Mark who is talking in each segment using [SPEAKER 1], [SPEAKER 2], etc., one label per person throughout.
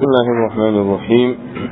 [SPEAKER 1] بسم الله الرحمن الرحيم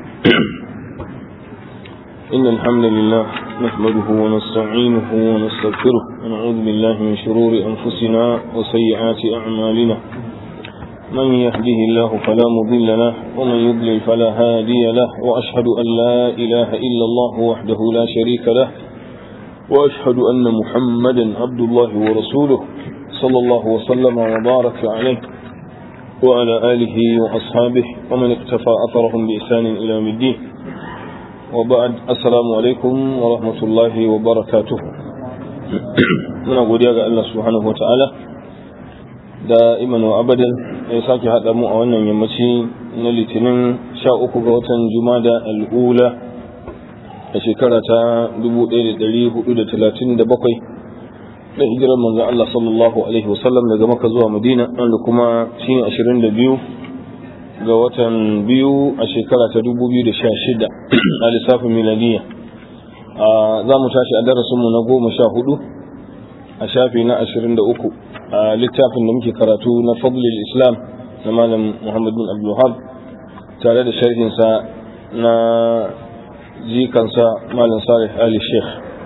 [SPEAKER 1] إن الحمد لله نحمده ونستعينه ونستغفره ونعوذ بالله من شرور أنفسنا وسيئات أعمالنا من يهده الله فلا مضل له ومن يضلل فلا هادي له وأشهد أن لا إله إلا الله وحده لا شريك له وأشهد أن محمدا عبد الله ورسوله صلى الله وسلم وبارك عليه وعلى آله وأصحابه ومن اقتفى أثرهم بإحسان إلى يوم الدين وبعد السلام عليكم ورحمة الله وبركاته من أقول يا الله سبحانه وتعالى دائما وأبدا يساكي هذا مو أولا يمشي من الاثنين شاء أكبر جمادى الأولى شكرة دبو إلى دليه إلى ثلاثين دبقي da hijirar manzon Allah sallallahu alaihi wasallam daga Makka zuwa Madina wanda kuma shine 22 ga watan biyu a shekara ta 2016 a lissafin miladiya za mu tashi a darasinmu na goma sha hudu a shafi na 23 a littafin da muke karatu na fadlil islam na malam Muhammad bin Abdul tare da sharhinsa na jikansa malam Salih Ali Sheikh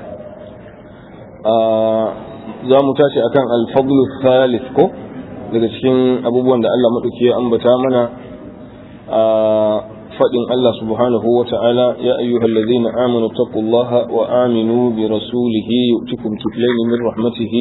[SPEAKER 1] za mu tashi akan alfadlu thalith ko daga cikin abubuwan da Allah maɗauki ya ambata mana a faɗin Allah subhanahu wa ta'ala ya ayyuhal ladina amanu taqullaha wa aminu bi rasulihi yu'tikum kiflayn min rahmatihi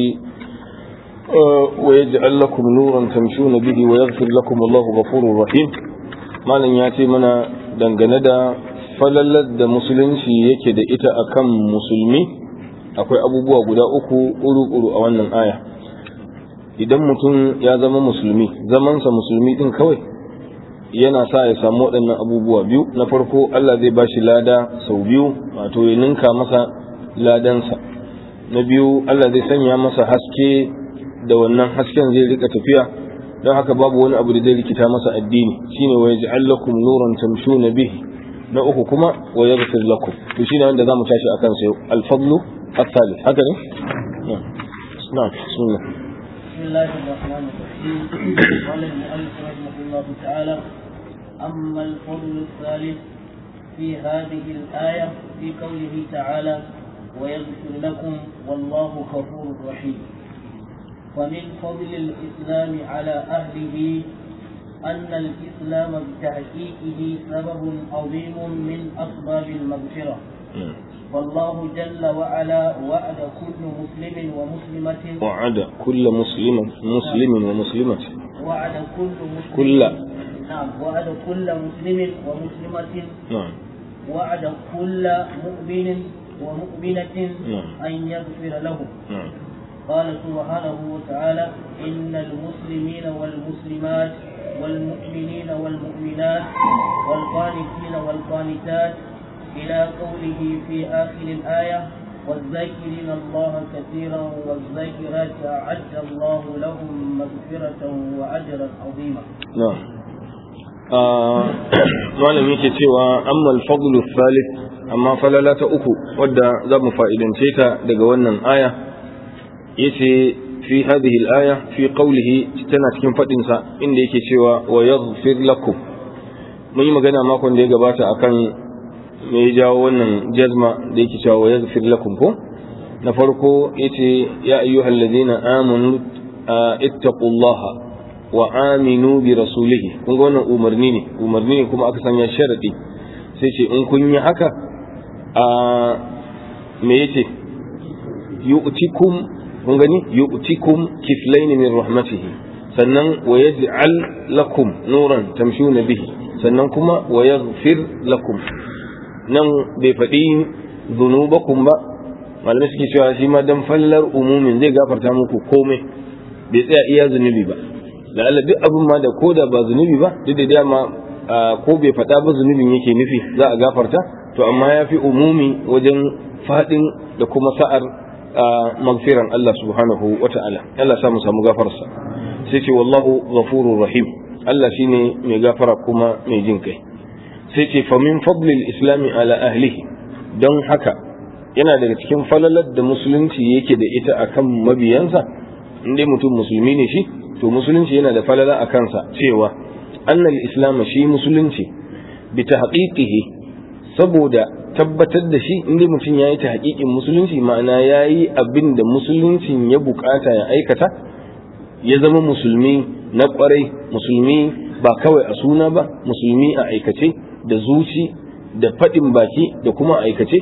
[SPEAKER 1] wa yaj'al lakum nuran tamshuna bihi wa yaghfir lakum Allahu ghafurur rahim malam ya ce mana dangane da falalar da musulunci yake da ita akan musulmi akwai abubuwa guda uku uru-uru a wannan aya idan mutum ya zama musulmi zamansa musulmi din kawai yana sa ya samu waɗannan abubuwa biyu na farko Allah zai bashi lada sau biyu wato ya ninka masa ladansa na biyu Allah zai sanya masa haske da wannan hasken zai rika tafiya don haka babu wani abu da zai rikita masa addini shine wa yaj'al lakum nuran tamshuna bihi na uku kuma wa yaghfir lakum to shine wanda zamu tashi akan sai al-fadlu الثالث هكذا نعم نعم بسم الله
[SPEAKER 2] بسم الله الرحمن الرحيم قال المؤلف رحمه الله تعالى أما الفضل الثالث في هذه الآية في قوله تعالى ويغفر لكم والله غفور رحيم ومن فضل الإسلام على أهله أن الإسلام بتحقيقه سبب عظيم من أسباب المغفرة والله جل وعلا وعد كل مسلم ومسلمة
[SPEAKER 1] وعد كل مسلم مسلم ومسلمة
[SPEAKER 2] وعد كل مسلم
[SPEAKER 1] كل
[SPEAKER 2] نعم وعد كل مسلم ومسلمة
[SPEAKER 1] نعم
[SPEAKER 2] وعد كل مؤمن ومؤمنة
[SPEAKER 1] نعم.
[SPEAKER 2] أن يغفر له
[SPEAKER 1] نعم
[SPEAKER 2] قال سبحانه وتعالى إن المسلمين والمسلمات والمؤمنين والمؤمنات والقانتين والقانتات إلى قوله في آخر الآية والذاكرين الله كثيرا والذاكرات أعد الله لهم مغفرة وأجرا عظيما
[SPEAKER 1] نعم malam yake cewa amma al-fadlu thalith amma falala ta uku wadda za mu fa'idance ta daga wannan aya yace fi hadhihi al-aya fi qawlihi tana cikin fadin sa inda yake cewa wa yaghfir lakum mun yi magana makon da ya gabata akan me ya jawo wannan jazma da yake cewa wa yaghfir lakum ko na farko yace ya ayyuhal ladina amanu ittaqullaha wa aminu bi rasulihi kun ga wannan umarni ne umarni ne kuma aka sanya sharadi sai ce in kun yi haka a me yace yu'tikum kun gani yu'tikum kiflayn min rahmatihi sannan wa yaj'al lakum nuran tamshuna bihi sannan kuma wa yaghfir lakum nan bai faɗi zunubakum ba malamai suke cewa shi ma dan fallar umumin zai gafarta muku komai bai tsaya iya zunubi ba la'alla duk abin ma da koda ba zunubi ba duk da dama ko bai faɗa ba zunubin yake nufi za a gafarta to amma ya fi umumi wajen faɗin da kuma sa'ar magfiran Allah subhanahu wa ta'ala Allah sa mu samu gafarsa sai ce wallahu ghafurur rahim Allah shine mai gafara kuma mai jin kai sai ce famin fadlil islami ala ahlihi don haka yana daga cikin falalar da musulunci yake da ita akan mabiyansa inda mutum musulmi ne shi to musulunci yana da falala a kansa cewa anna al-islam shi musulunci bi tahqiqihi saboda tabbatar da shi inda mutum ya yi ta haƙiƙin musulunci ma'ana ya yi abin da musuluncin ya bukata ya aikata ya zama musulmi na ƙwarai musulmi ba kawai a suna ba musulmi a aikace da zuci da faɗin baki da kuma aikace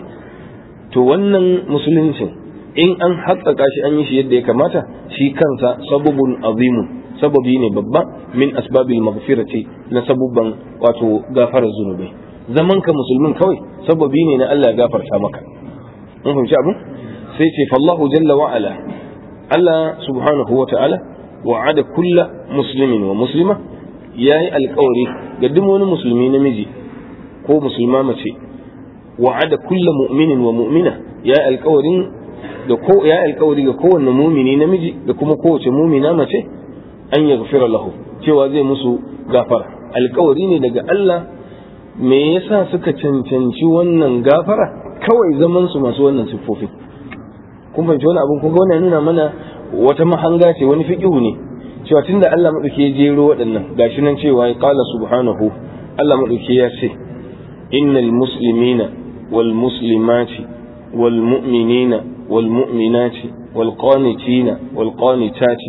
[SPEAKER 1] to wannan musuluncin in an haƙaƙa shi an yi shi yadda ya kamata shi kansa sababun azimun sababi ne babba min asbabil maghfirati na sabubban wato gafarar zunubai zaman ka musulmin kawai sababi ne na Allah ya gafarta maka mun fahimci abin sai ce fallahu jalla wa ala Allah subhanahu wa ta'ala wa'ada kulla muslimin wa muslima yayi alƙawari ga duk wani musulmi namiji ko musulma mace wa'ada kulla mu'minin wa mu'mina yayi alƙawarin da ko ya alƙawari ga kowanne mumini namiji da kuma kowace mumina mace an yaghfira lahu cewa zai musu gafara alƙawari ne daga Allah me yasa suka cancanci wannan gafara kawai zaman su masu wannan siffofi kun fahimci wani abin kun ga wannan nuna mana wata mahanga ce wani fiqihu ne cewa tunda Allah madauki ya jero waɗannan gashi nan cewa ya qala subhanahu Allah madauki ya ce innal muslimina wal muslimati wal mu'minina wal mu'minati wal qanitina wal qanitati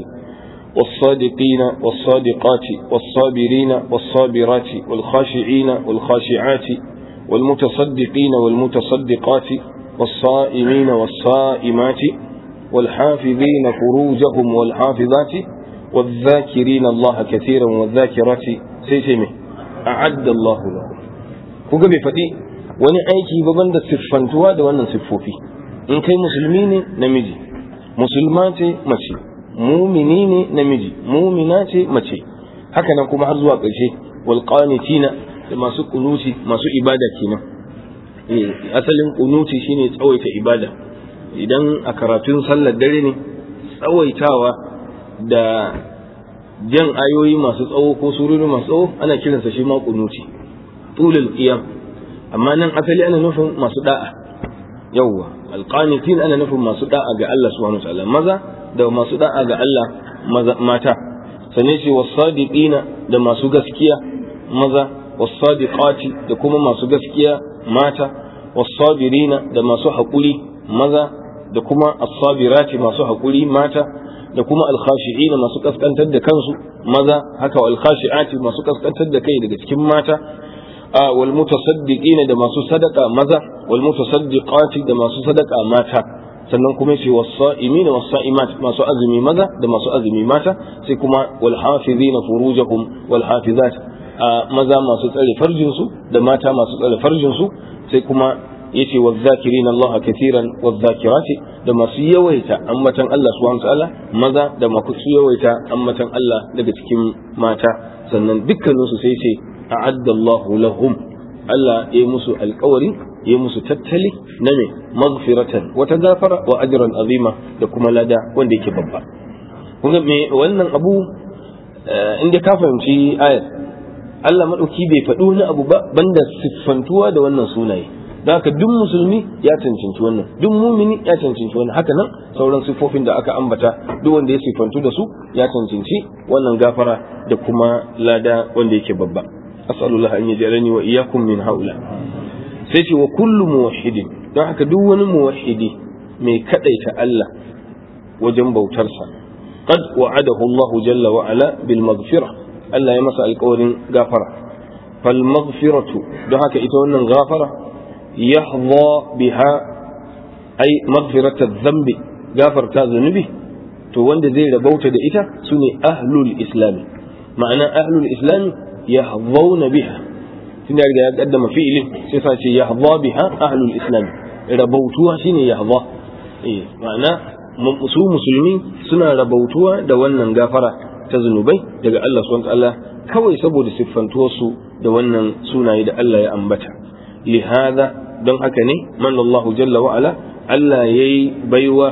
[SPEAKER 1] والصادقين والصادقات والصابرين والصابرات والخاشعين والخاشعات والمتصدقين والمتصدقات والصائمين والصائمات والحافظين فروجهم والحافظات والذاكرين الله كثيرا والذاكرات سيسمه أعد الله لهم kuga bai faɗi wani aiki baban da siffantuwa da wannan siffofi in kai musulmi ne namiji musulma ce mace mumini ne namiji mumina ce mace haka nan kuma har zuwa ƙarshe wal qanitina da masu kunuti masu ibada kenan eh asalin kunuti shine tsawaita ibada idan a karatun sallar dare ne tsawaitawa da jan ayoyi masu tsawo ko surori masu tsawo ana kiransa shi ma kunuti tulul qiyam amma nan asali ana nufin masu da'a yawwa alqanitin ana nufin masu da'a ga Allah subhanahu wa ta'ala maza da masu da'a ga Allah mata sane ce wasadiqina da masu gaskiya maza wasadiqati da kuma masu gaskiya mata wasabirina da masu haƙuri maza da kuma as-sabirati masu haƙuri mata da kuma al-khashi'ina masu kaskantar da kansu maza haka wal khashi'ati masu kaskantar da kai daga cikin mata wal mutasaddiqina da masu sadaka maza wal mutasaddiqati da masu sadaka mata sannan kuma ce wasa'imina wasa'imat masu azumi maza da masu azumi mata sai kuma wal hafizina furujahum wal hafizat maza masu tsare farjin su da mata masu tsare farjin su sai kuma yace wadh-dhakirina Allah katiran wadh-dhakirati da masu yawaita ammatan Allah subhanahu ta'ala maza da masu yawaita ammatan Allah daga cikin mata sannan dukkanin su sai ce a'adda Allahu lahum Allah ya musu alƙawari ya musu tattali na me maghfiratan wata gafara wa ajran azima da kuma lada wanda yake babba kun ga me wannan abu inda ka fahimci ayar Allah madauki bai faɗi wani abu ba banda siffantuwa da wannan sunaye da haka duk musulmi ya cancanci wannan duk mumini ya cancanci wannan haka nan sauran siffofin da aka ambata duk wanda ya siffantu da su ya cancanci wannan gafara da kuma lada wanda yake babba as'alullah an yaj'alani wa iyyakum min haula sai ce wa kullu muwahhidin don haka duk wani muwahhidi mai kadaita Allah wajen bautarsa qad wa'adahu Allah jalla wa ala bil maghfirah Allah ya masa alƙawarin gafara fal maghfiratu don haka ita wannan gafara yahdha biha ay maghfiratu dhanbi gafarta zunubi to wanda zai rabauta da ita sune ahlul islami ma'ana ahlul islami yahdhauna biha tun ya riga ya kaddama fi'ilin sai sa ce yahdha biha ahlul islam rabautuwa shine yahdha eh ma'ana su musulmi suna rabautuwa da wannan gafara ta zunubai daga Allah subhanahu ta'ala kawai saboda siffantuwar su da wannan sunaye da Allah ya ambata lihada don haka ne man Allah jalla wa ala Allah yayi baiwa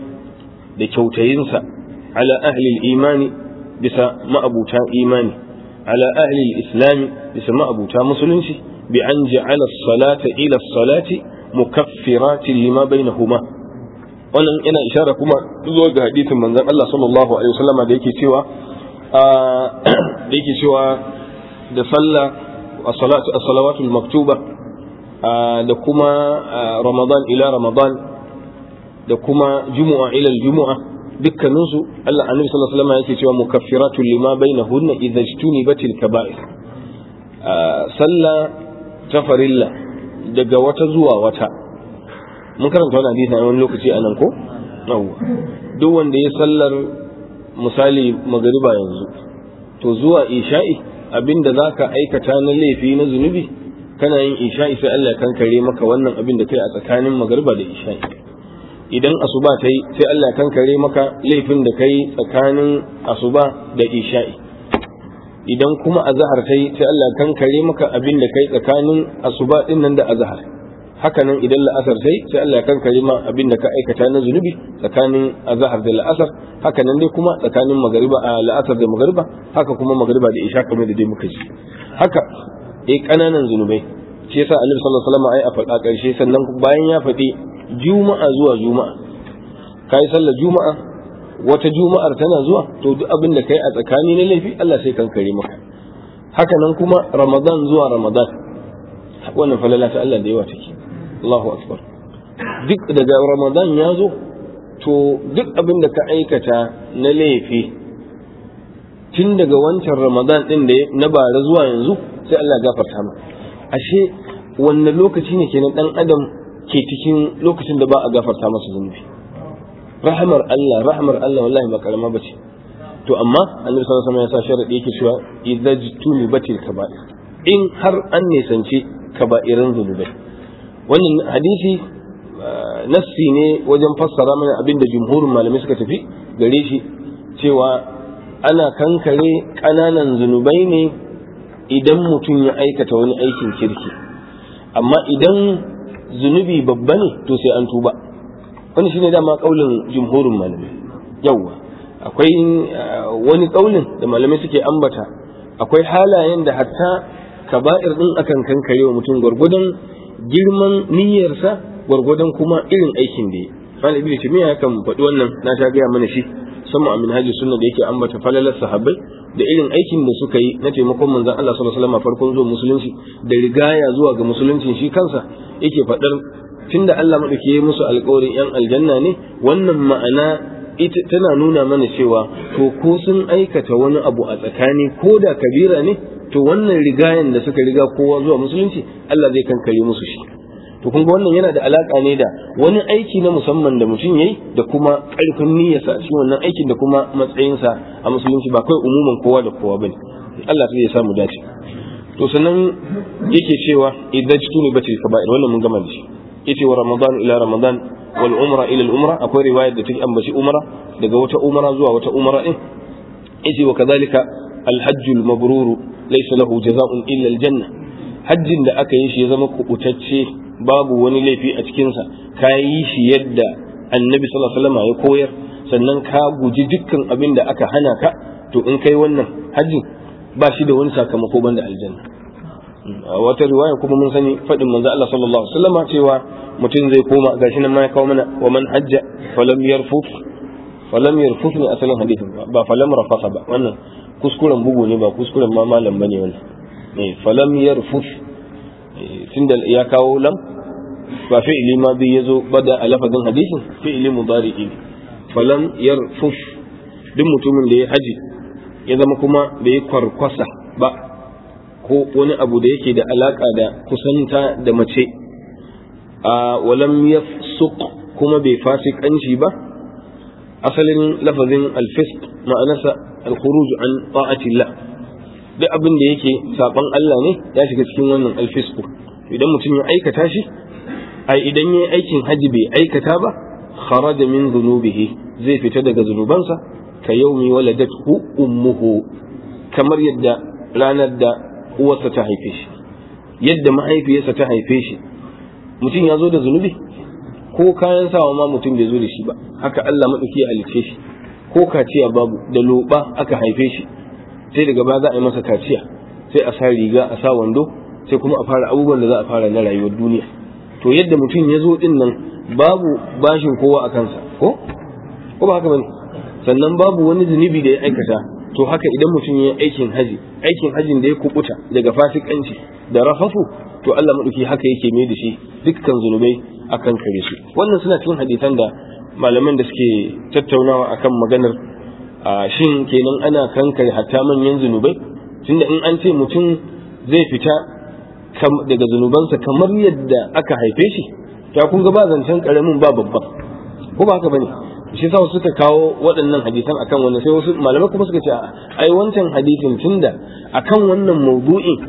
[SPEAKER 1] da kyautayinsa ala ahli imani bisa ma'abuta imani على أهل الإسلام بسماء أبو مسلمش بأن جعل الصلاة إلى الصلاة مكفرات لما بينهما wannan ina ishara kuma zuwa ga hadisin manzon Allah sallallahu alaihi wasallam da yake cewa da yake cewa da sallah as-salawatul maktuba da kuma ramadan ila ramadan da kuma jumu'a ila jumu'a dukkaninsu Allah annabi sallallahu alaihi wasallam yake cewa mukaffiratun lima bainahunna idza ijtunibatil kaba'ir sallah ta farilla daga wata zuwa wata mun karanta wannan hadisi a wani lokaci anan ko yawwa duk wanda ya sallar misali magariba yanzu to zuwa isha'i abinda zaka aikata na laifi na zunubi kana yin isha'i sai Allah ya kankare maka wannan abin da kai a tsakanin magariba da isha'i idan asuba ta yi sai Allah ya kankare maka laifin da kai tsakanin asuba da isha'i idan kuma azhar ta yi sai Allah ya kankare maka abin da kai tsakanin asuba din nan da azhar haka nan idan la'asar sai sai Allah ya kankare ma abin da ka aikata na zunubi tsakanin azhar da la'asar haka nan dai kuma tsakanin magariba a la'asar da magariba haka kuma magariba da isha kamar da dai muka ji haka eh kananan zunubai shi yasa Annabi sallallahu alaihi wasallam ai a faɗa ƙarshe sannan bayan ya faɗi juma'a zuwa juma'a kai sallar juma'a wata juma'ar tana zuwa to duk abin da kai a tsakani na laifi Allah sai kankare maka haka nan kuma ramadan zuwa ramadan wannan falala ta Allah da yawa take Allahu akbar duk daga ramadan ya zo to duk abin da ka aikata na laifi tun daga wancan ramadan din da na bara zuwa yanzu sai Allah ya gafarta ma ashe wannan lokaci ne kenan dan adam ke cikin lokacin da ba a gafarta masa zunubi rahmar Allah rahmar Allah wallahi ba karama bace to amma annabi sallallahu alaihi wasallam ya sa sharadi yake cewa idza batil kaba'ir in har an nisanci kaba'iran zunubai wannan hadisi nassi ne wajen fassara mana abinda jumhurin malamai suka tafi gare shi cewa ana kankare ƙananan zunubai ne idan mutum ya aikata wani aikin kirki amma idan zunubi babba ne to sai an tuba wani shine dama kaulin jumhurin malamai yawwa akwai wani kaulin da malamai suke ambata akwai halayen da hatta kaba'ir din akan kankare wa mutum gwargwadon girman niyyarsa gwargwadon kuma irin aikin da ya Malam Ibn Taymiyyah kan faɗi wannan na ta gaya mana shi sama a minhajus sunna da yake ambata falalar sahabbai da irin aikin da suka yi na taimakon manzon Allah sallallahu alaihi wasallam farkon zuwa musulunci da rigaya zuwa ga musulunci shi kansa yake faɗar tunda Allah madauki ya musu alƙawarin yan aljanna ne wannan ma'ana ita tana nuna mana cewa to ko sun aikata wani abu a tsakani ko da kabira ne to wannan rigayen da suka riga kowa zuwa musulunci Allah zai kankare musu shi to kun ga wannan yana da alaka ne da wani aiki na musamman da mutum yayi da kuma karfin niyyarsa a cikin wannan aikin da kuma matsayinsa a musulunci ba kai umuman kowa da kowa bane Allah zai ya samu dace to sannan yake cewa idan tuni batil kaba'ir wannan mun gama da shi yace wa ramadan ila ramadan wal umra ila al umra akwai riwayar da take ambaci umra daga wata umra zuwa wata umra din yace wa kadhalika al hajj al mabrur laysa lahu jazaa'un illa al janna hajjin da aka yi shi ya zama kubutacce babu wani laifi a cikinsa ka yi shi yadda annabi sallallahu alaihi wasallam ya koyar sannan ka guji dukkan abin da aka hana ka to in kai wannan hajjin ba shi da wani sakamako banda aljanna a wata riwaya kuma mun sani faɗin manzo Allah sallallahu alaihi wasallam cewa mutum zai koma gashi nan ma ya kawo mana wa man hajja falam yarfuf falam yarfuf ne asalin hadisin ba falam rafasa ba wannan kuskuren bugu ne ba kuskuren ma malam bane wannan eh falam yarfuf tunda ya kawo lam ba fi'ili ma bi yazo bada a lafazin hadisin fi'ili mudari'i ne falam yarfuf duk mutumin da ya haji ya zama kuma bai kwarkwasa ba ko wani abu da yake da alaka da kusanta da mace a walam yafsuq kuma bai fasikanci ba asalin lafazin alfisq ma'anarsa alkhuruj an ta'atillah duk abin da yake saban Allah ne ya shiga cikin wannan alfisku idan mutum ya aikata shi ai idan yayi aikin haji bai aikata ba kharaja min dhunubihi zai fita daga zunubansa ka yaumi waladathu ummuhu kamar yadda ranar da uwarsa ta haife shi yadda mahaifiyarsa ta haife shi mutum ya zo da zunubi ko kayan sawa ma mutum bai zo da shi ba haka Allah madauki ya halice shi ko kaciya babu da loba aka haife shi sai daga ba za a yi masa kaciya sai a sa riga a sa wando sai kuma a fara abubuwan da za a fara na rayuwar duniya to yadda mutum ya zo din nan babu bashin kowa a kansa ko ko ba haka bane sannan babu wani zunubi da ya aikata to haka idan mutum ya aikin haji aikin hajin da ya kubuta daga fasikanci da rafafu to Allah madauki haka yake mai da shi dukkan zunubai akan kare su wannan suna cikin hadisan da malaman da suke tattaunawa akan maganar shin kenan ana kankare hatta manyan zunubai tunda in an ce mutum zai fita daga zunubansa kamar yadda aka haife shi ta kun ga ba zancen karamin ba babban ko ba haka bane shi sa suka kawo waɗannan hadisan akan wannan sai wasu malamai kuma suka ce ai wancan hadisin tunda akan wannan mawdu'in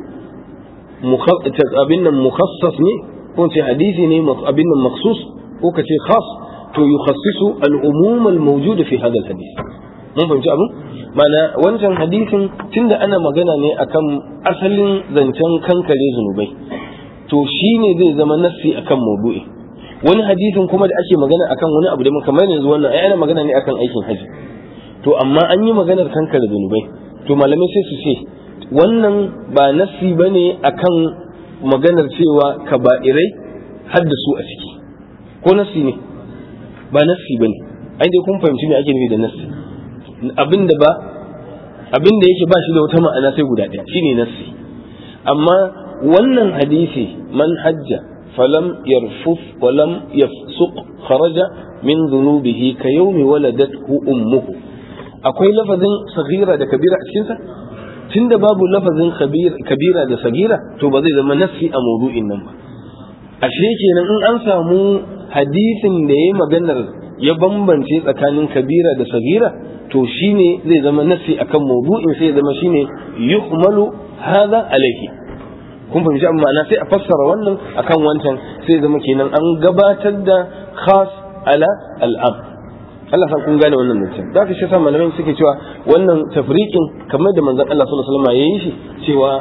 [SPEAKER 1] abin nan mukhassas ne ko ce hadisi ne abin nan makhsus ko ka ce khas to yukhassisu al-umum al-mawjud fi hadha al-hadith mun fahimci abin mana wancan hadisin tunda ana magana ne akan asalin zancen kankare zunubai to shine zai zama nassi akan mawdu'i wani hadisin kuma da ake magana akan wani abu da kamar yanzu wannan ai ana magana ne akan aikin haji to amma an yi maganar kankare zunubai to malamai sai su ce wannan ba nassi bane akan maganar cewa kaba'irai haddasu a ciki ko nassi ne ba nassi bane ai dai kun fahimci me ake nufi da nassi abinda ba abinda yake ba shi da wata ma'ana sai guda ɗaya shine nassi amma wannan hadisi man hajja falam yarfuf walam yafsuq kharaja min dhunubihi ka yawmi waladathu ummuhu akwai lafazin saghira da kabira a cikinsa tunda babu lafazin kabira da sagira to ba zai zama nassi a maudu'in nan ba ashe kenan in an samu hadisin da yayi maganar ya bambance tsakanin kabira da sagira to shine zai zama nassi akan maudu'in sai ya zama shine yuhmalu hadha alaihi kun fahimci amma ma'ana sai a fassara wannan akan wancan sai zama kenan an gabatar da khas ala al'am Allah san kun gane wannan mutum za ka shi sa malamai suke cewa wannan tafriqin kamar da manzon Allah sallallahu alaihi wasallam yayi shi cewa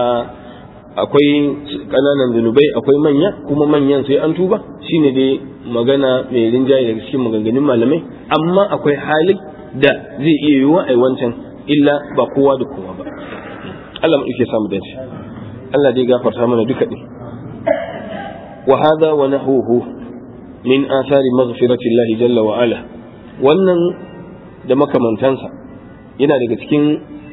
[SPEAKER 1] akwai kananan zunubai akwai manya kuma manyan sai an tuba shine dai magana mai rinjaye daga cikin maganganun malamai amma akwai hali da zai iya yiwuwa ai wancan illa ba kowa da kowa ba Allah mu yake samu dace Allah dai gafarta mana duka din wa hadha wa nahuhu min athari maghfirati Allah jalla wa ala wannan da makamantansa yana daga cikin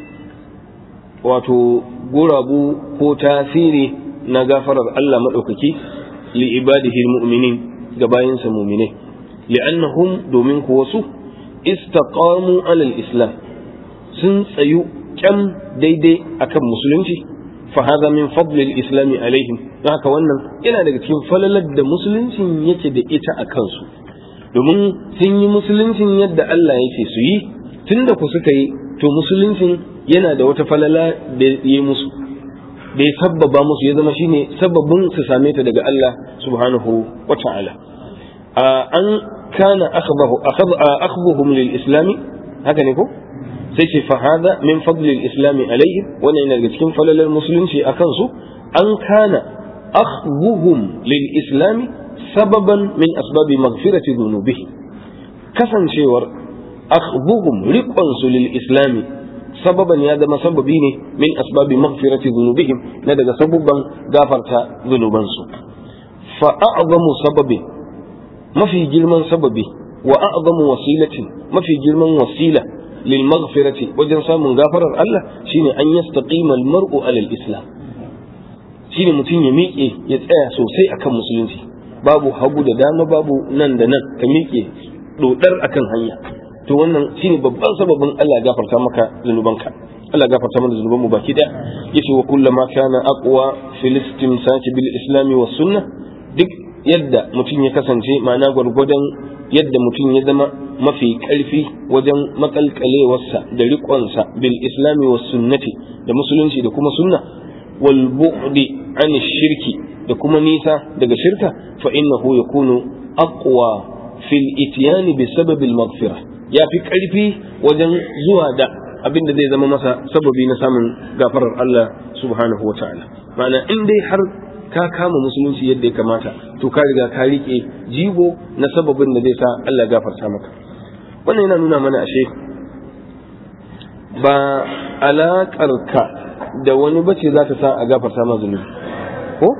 [SPEAKER 1] wato gurabu ko tasiri na gafarar Allah maɗaukaki li ibadihi mu'minin ga bayansa mu'minai li'annahum domin kuwa su istaqamu alal islam sun tsayu kyam daidai akan musulunci fa hadha min fadli al-islam alaihim don haka wannan yana daga cikin falalar da musuluncin yake da ita a kansu domin sun yi musuluncin yadda Allah yake su yi tunda ku suka yi to musuluncin yana da wata falala da ya yi musu da ya sabbaba musu ya zama shine sababin su same ta daga Allah subhanahu wa ta'ala an kana akhbuhum lil islami haka ne ko sai ce fa hada min fadli al islami alaihim wannan yana daga cikin falalar musulunci akan su an kana akhbuhum lil islami sababan min asbabi maghfirati dhunubihi kasancewar akhbuhum riqon su lil islami sababan ya zama sababi ne min asbabi maghfirati dhunubihim na daga sabubban gafarta zunubansu fa a'zamu sababi mafi girman sababi wa a'zamu wasilatin mafi girman wasila lil maghfirati wajen samun gafarar Allah shine an yastaqima al mar'u ala al islam shine mutum ya miƙe ya tsaya sosai akan musulunci babu hagu da dama babu nan da nan ka miƙe dodar akan hanya to wannan shine babban sababin Allah gafarta maka zunubanka Allah gafarta mana zunuban mu baki daya yace wa kullama kana aqwa fil istimsaki bil islami was sunnah duk yadda mutum ya kasance ma'ana gwargwadon yadda mutum ya zama mafi karfi wajen makalkalewarsa da riƙonsa bil islami was sunnati da musulunci da kuma sunna wal bu'di an shirki da kuma nisa daga shirka fa innahu yakunu aqwa fil ityani bi sababil maghfirah ya fi ƙarfi wajen zuwa da abin da zai zama masa sababi na samun gafarar Allah subhanahu wa ta'ala ma'ana in dai har ka kama musulunci yadda ya kamata to ka riga ka rike jigo na sababin da zai sa Allah gafarta maka wannan yana nuna mana ashe ba alaƙarka da wani bace za ta sa a gafarta ma zunubi ko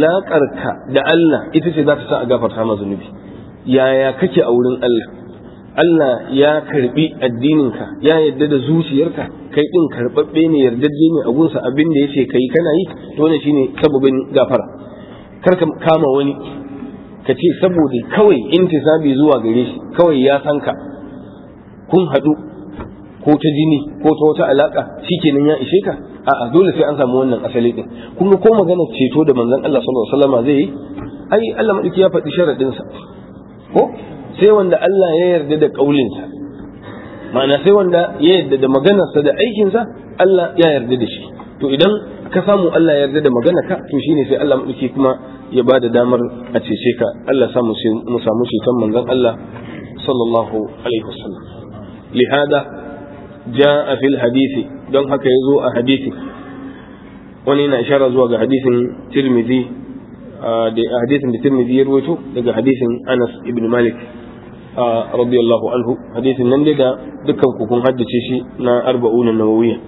[SPEAKER 1] alaƙarka da Allah ita ce za ta sa a gafarta ma zunubi yaya kake a wurin Allah Allah ya karbi addininka ya yarda da zuciyarka kai din karbabbe ne yardajje ne a gunsa abin da yace kai kana yi to wannan shine sababin gafara kar ka kama wani ka ce saboda kawai intisabi zuwa gare shi kawai ya san ka kun haɗu ko ta jini ko ta wata alaka shikenan ya ishe ka a'a dole sai an samu wannan asali din kun ga ko magana ceto da manzon Allah sallallahu alaihi wasallam zai yi ai Allah madauki ya faɗi sharadin sa ko sai wanda Allah ya yarda da kaulin sa ma'ana sai wanda ya yarda da maganarsa da aikin sa Allah ya yarda da shi to idan ka samu Allah ya yarda da magana ka to shine sai Allah madauki kuma ya ba da damar a cece ka Allah samu mu samu ceton manzon Allah sallallahu alaihi wasallam lihada جاء في الحديث don haka ya zo a hadisi wani yana ishara zuwa ga hadisin tirmidhi da hadisin da tirmidhi ya rawaito daga hadisin Anas ibn Malik radiyallahu anhu hadisin nan da dukkan ku kun haddace shi na arba'una nawawiyya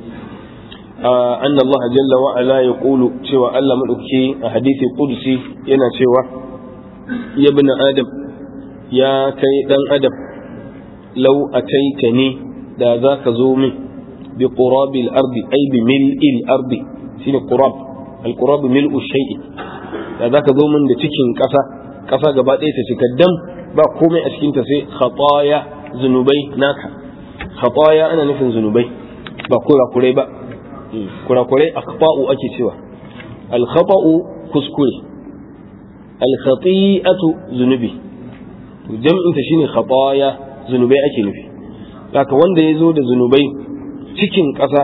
[SPEAKER 1] anna Allah jalla wa ala yaqulu cewa Allah madauki a hadisi qudsi yana cewa ya ibn adam ya kai dan adam law ataitani da za ka zo min bi qurabil ardi ay bi mil'il ardi shine qurab al qurab mil'u shay'i da za ka zo min da cikin ƙasa ƙasa gaba ɗaya ta cika dam ba komai a cikin ta sai khataya zunubai naka khataya ana nufin zunubai ba kurakurai ba kurakurai akhfa'u ake cewa al khata'u kuskure al khati'atu zunubi to jam'in ta shine khataya zunubai ake nufi haka wanda ya zo da zunubai cikin ƙasa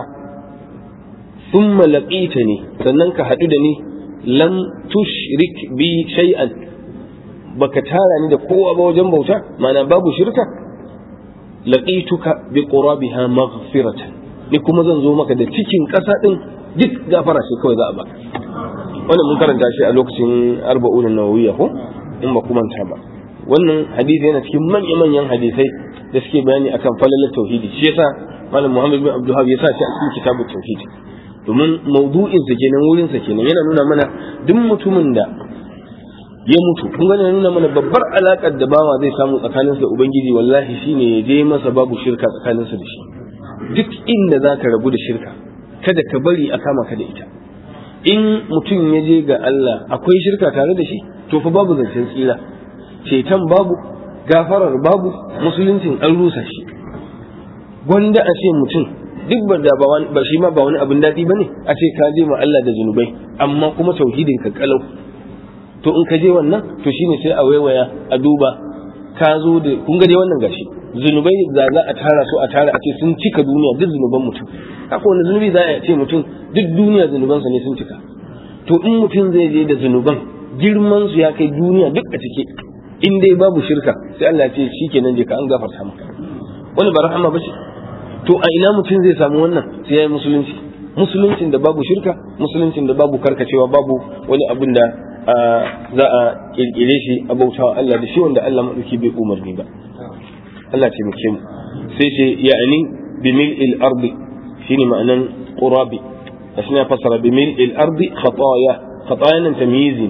[SPEAKER 1] sun malaƙita ne sannan ka haɗu da ni lam tushrik bi shay'an baka tara ni da kowa ba wajen bauta mana babu shirka laqituka bi qurabiha maghfiratan ni kuma zan zo maka da cikin ƙasa din duk gafara shi kawai za a ba wannan mun karanta shi a lokacin arba'un nawawiyya ko in ba kuma ta ba wannan hadisi yana cikin manya-manyan hadisai da suke bayani akan falalar tauhidi shi yasa malam Muhammad bin Abdul ya sa shi a cikin kitabut tauhid domin maudu'in sa kenan wurin sa kenan yana nuna mana duk mutumin da ya mutu kun ga nuna mana babbar alakar da bawa zai samu tsakaninsa da ubangiji wallahi shine ya je masa babu shirka tsakaninsa da shi duk inda zaka rabu da shirka kada ka bari a kama ka da ita in mutum ya je ga Allah akwai shirka tare da shi to fa babu zancen tsira ceton babu gafarar babu musuluncin an rusa shi gwanda a ce mutum duk ba da ba shi ma ba wani abin daɗi ba ne a ce ka je ma Allah da zunubai amma kuma tauhidin ka kalau to in ka je wannan to shine sai a waiwaya a duba ka zo da kun ga dai wannan gashi zunubai da za a tara su a tara a ce sun cika duniya duk zunuban mutum haka wani zunubi za a ce mutum duk duniya zunubansa ne sun cika to in mutum zai je da zunuban girman su ya kai duniya duk a cike in dai babu shirka sai Allah ce shikenan je ka an gafarta maka wani ba rahama ba ce to a ina mutum zai samu wannan sai yayi musulunci musuluncin da babu shirka musuluncin da babu karkacewa babu wani abin da za a kirkire shi a bautawa Allah da shi wanda Allah madauki bai umarni ba Allah ce muke mu sai ce ya'ani bi mil'il ardi shine ma'anan qurabi asna fasara bi mil'il ardi khataya khataya nan tamyizi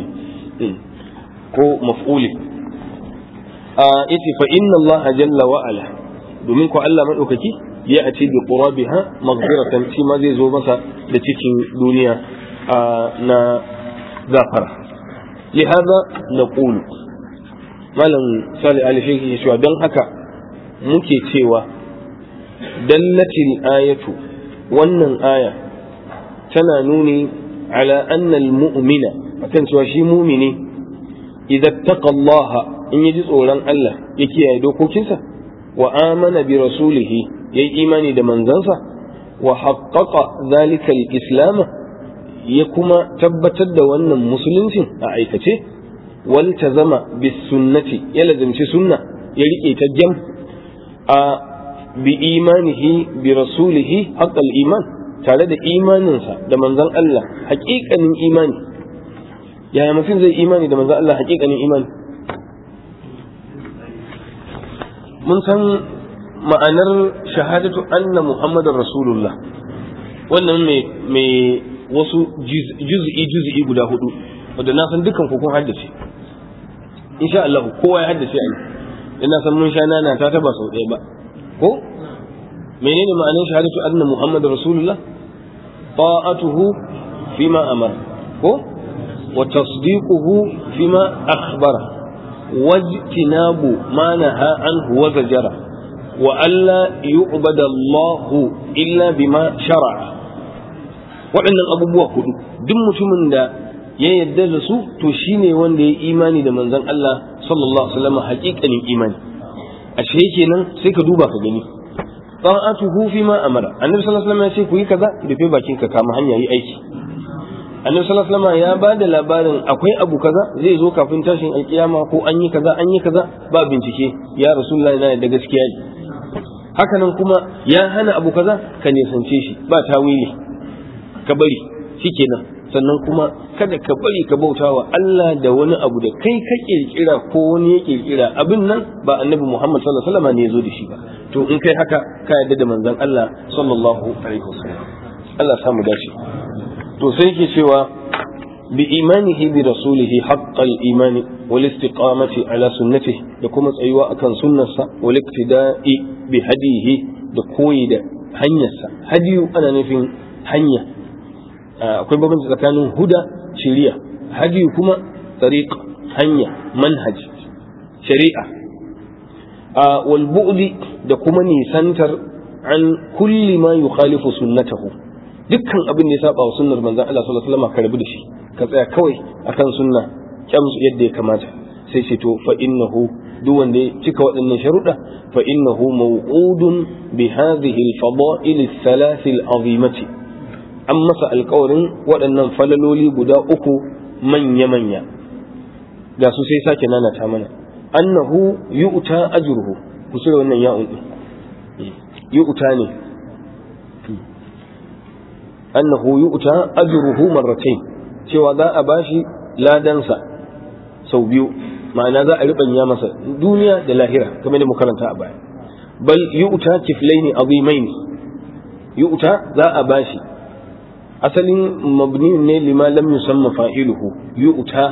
[SPEAKER 1] ko maf'uli yace fa inna Allah jalla wa ala domin ko Allah madaukaki ya ati bi qurabiha maghfiratan shi ma zai zo masa da cikin duniya na gafara lihada naqulu malam sali ali shi cewa don haka muke cewa dallatil ayatu wannan aya tana nuni ala anna al-mu'mina akan cewa shi mumini idan taqa Allah in yaji tsoron Allah ya kiyaye dokokinsa wa amana bi rasulihi yayi imani da manzansa wa haqqaqa zalika al-islam ya kuma tabbatar da wannan musuluncin a aikace wal tazama bis sunnati ya lazimci sunna ya rike ta jam a bi imanihi bi rasulihi haqqal iman tare da imaninsa da manzon Allah haƙiƙanin imani yaya mutum zai imani da manzon Allah haƙiƙanin imani mun san ma'anar shahadatu anna muhammadar rasulullah wannan mai wasu juz'i juz'i guda hudu wanda na san dukan ku kun haddace insha Allah kowa ya haddace a ina san mun sha nana ta taba sau ɗaya ba ko menene ma'anar shahadatu anna muhammadar rasulullah ta'atuhu fima amara ko wa tasdiquhu fima akhbara wajtinabu ma naha anhu wa zajara wa alla yu'bada Allah illa bima shar'a waɗannan abubuwa hudu duk mutumin da ya yarda da su to shine wanda ya imani da manzon Allah sallallahu alaihi wasallam haƙiƙanin imani ashe kenan sai ka duba ka gani ta'atuhu fi ma amara annabi sallallahu alaihi wasallam ya ce ku yi kaza rufe bakin ka kama hanya yi aiki annabi sallallahu alaihi wasallam ya ba da labarin akwai abu kaza zai zo kafin tashin alkiyama ko an yi kaza an yi kaza ba bincike ya rasulullahi na da gaskiya ne haka nan kuma ya hana abu kaza ka nisance shi ba tawili ka bari shikenan sannan kuma kada ka bari ka bauta wa Allah da wani abu da kai ka kirkira ko wani ya kirkira abin nan ba annabi Muhammad sallallahu alaihi wasallam ne ya zo da shi ba to in kai haka ka yarda da manzon Allah sallallahu alaihi wasallam Allah samu dace to sai yake cewa bi imanihi bi rasulihi haqqal imani wal istiqamati ala sunnatihi da kuma tsayuwa akan sunnarsa wal iktida'i bi hadihi da koyi da hanyarsa hadiyu ana nufin hanya akwai bambanci tsakanin huda shari'a hadiyu kuma tariq hanya manhaj shari'a wal bu'di da kuma nisantar an kulli ma yukhalifu sunnatahu dukkan abin da ya saba wa sunnar manzon Allah sallallahu alaihi wasallam ka rabu da shi ka tsaya kawai akan sunna kyamsu yadda ya kamata sai ce to fa innahu duk wanda ya cika waɗannan sharuɗa fa innahu mawqudun bi hadhihi al-fada'il al-thalath al-azimati an masa alƙawarin waɗannan falaloli guda uku manya-manya ga su sai sake nanata mana annahu yu'ta ajruhu ku cire wannan ya'un din yu'ta ne annahu yu'ta ajruhu marratayn cewa za a bashi ladansa sau biyu ma'ana za a ribanya masa duniya da lahira kamar da karanta a baya bal yu'ta kiflaini azimaini yu'ta za a bashi asalin mabni ne lima lam yusamma fa'iluhu yu'ta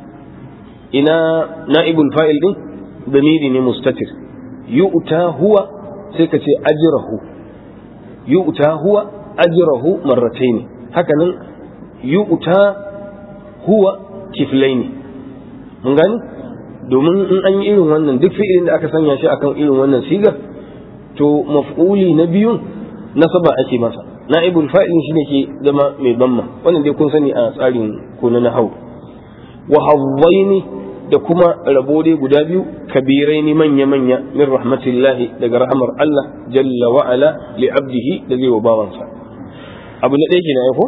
[SPEAKER 1] ina na'ibul fa'il din damiri ne mustatir yu'ta huwa sai ka ce ajrahu yu'ta huwa ajrahu marrataini hakanan yu'ta huwa kiflaini mun gani domin in an yi irin wannan duk fi'ilin da aka sanya shi akan irin wannan sigar to maf'uli na biyun nasaba ake masa na'ibul fa'ilin shine ke zama mai bamma wannan dai kun sani a tsarin ko na nahau wa hawwaini da kuma rabo dai guda biyu kabirai ni manya manya min rahmatillahi daga rahmar Allah jalla wa ala li abdihi da zai wa bawansa abu na ɗaya kenan ko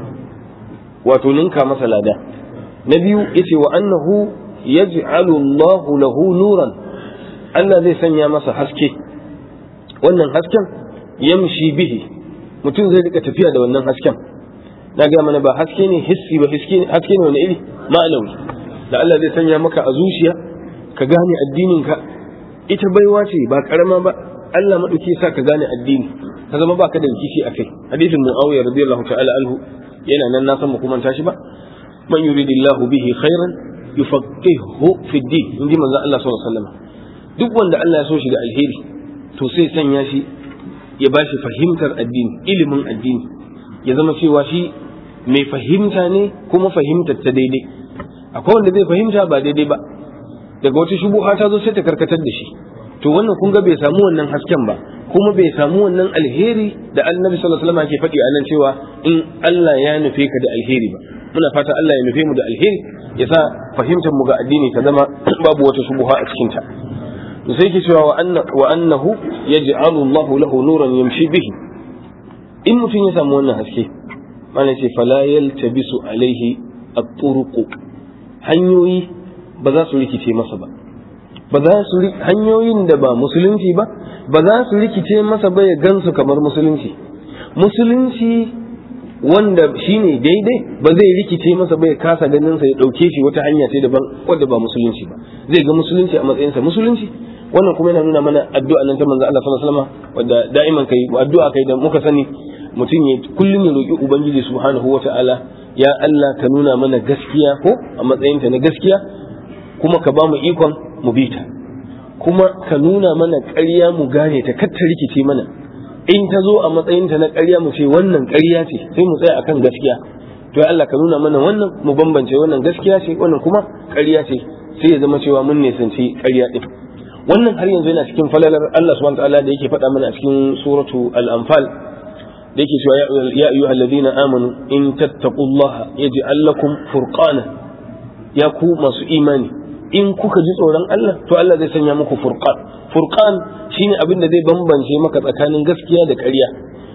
[SPEAKER 1] wato ninka masa lada na biyu yace wa annahu yaj'alu Allahu lahu nuran Allah zai sanya masa haske wannan hasken yamshi bihi mutum zai rika tafiya da wannan hasken na ga mana ba haske ne hissi ba haske ne wani iri ma'anawi da Allah zai sanya maka a zuciya ka gane addinin ka ita baiwa ce ba karama ba Allah madauki sa ka gane addini ka zama baka da rikici akai hadisin Muawiya radiyallahu ta'ala anhu yana nan na san mu kuma tashi ba man yuridillahu bihi khairan yufaqihu fi din inji manzo Allah sallallahu alaihi wasallam duk wanda Allah ya so shi da alheri to sai sanya shi ya ba shi fahimtar addini ilimin addini ya zama cewa shi mai fahimta ne kuma fahimtar ta daidai akwai wanda zai fahimta ba daidai ba daga wata shubuha ta zo sai ta karkatar da shi to wannan kun ga bai samu wannan hasken ba kuma bai samu wannan alheri da annabi sallallahu alaihi wasallam ke faɗi a nan cewa in Allah ya nufe ka da alheri ba muna fata Allah ya nufe mu da alheri ya sa fahimtar mu ga addini ta zama babu wata shubuha a cikin ta to sai ke cewa wa annahu yaj'alu Allah lahu nuran yamshi bihi in mutum ya samu wannan haske mana ce fala yaltabisu alaihi at-turuq hanyoyi ba za su rikice masa ba ba za su hanyoyin da ba musulunci ba ba za su rikice masa ba ya gansu kamar musulunci musulunci wanda shine daidai ba zai rikice masa ba ya kasa ganin sa ya dauke shi wata hanya ce daban wanda ba musulunci ba zai ga musulunci a matsayinsa musulunci wannan kuma yana nuna mana addu'a nan ta manzo Allah sallallahu alaihi wasallam wanda da'iman kai addu'a kai da muka sani mutum ya kullum ya roki ubangiji subhanahu wata'ala ya Allah ka nuna mana gaskiya ko a matsayinta na gaskiya kuma ka ba mu ikon mu bi ta kuma ka nuna mana ƙarya mu gane ta kar ta rikice mana in ta zo a matsayinta na ƙarya mu ce wannan ƙarya ce sai mu tsaya akan gaskiya to ya Allah ka nuna mana wannan mu bambance wannan gaskiya ce wannan kuma ƙarya ce sai ya zama cewa mun nisanci ƙarya din wannan har yanzu yana cikin falalar Allah subhanahu wataala da yake faɗa mana a cikin suratu al-anfal da yake cewa ya ayyuhal ladina amanu in tattaqullaha yaj'al lakum furqana ya ku masu imani in kuka ji tsoron Allah to Allah zai sanya muku furqan furqan shine abin da zai bambance maka tsakanin gaskiya da ƙarya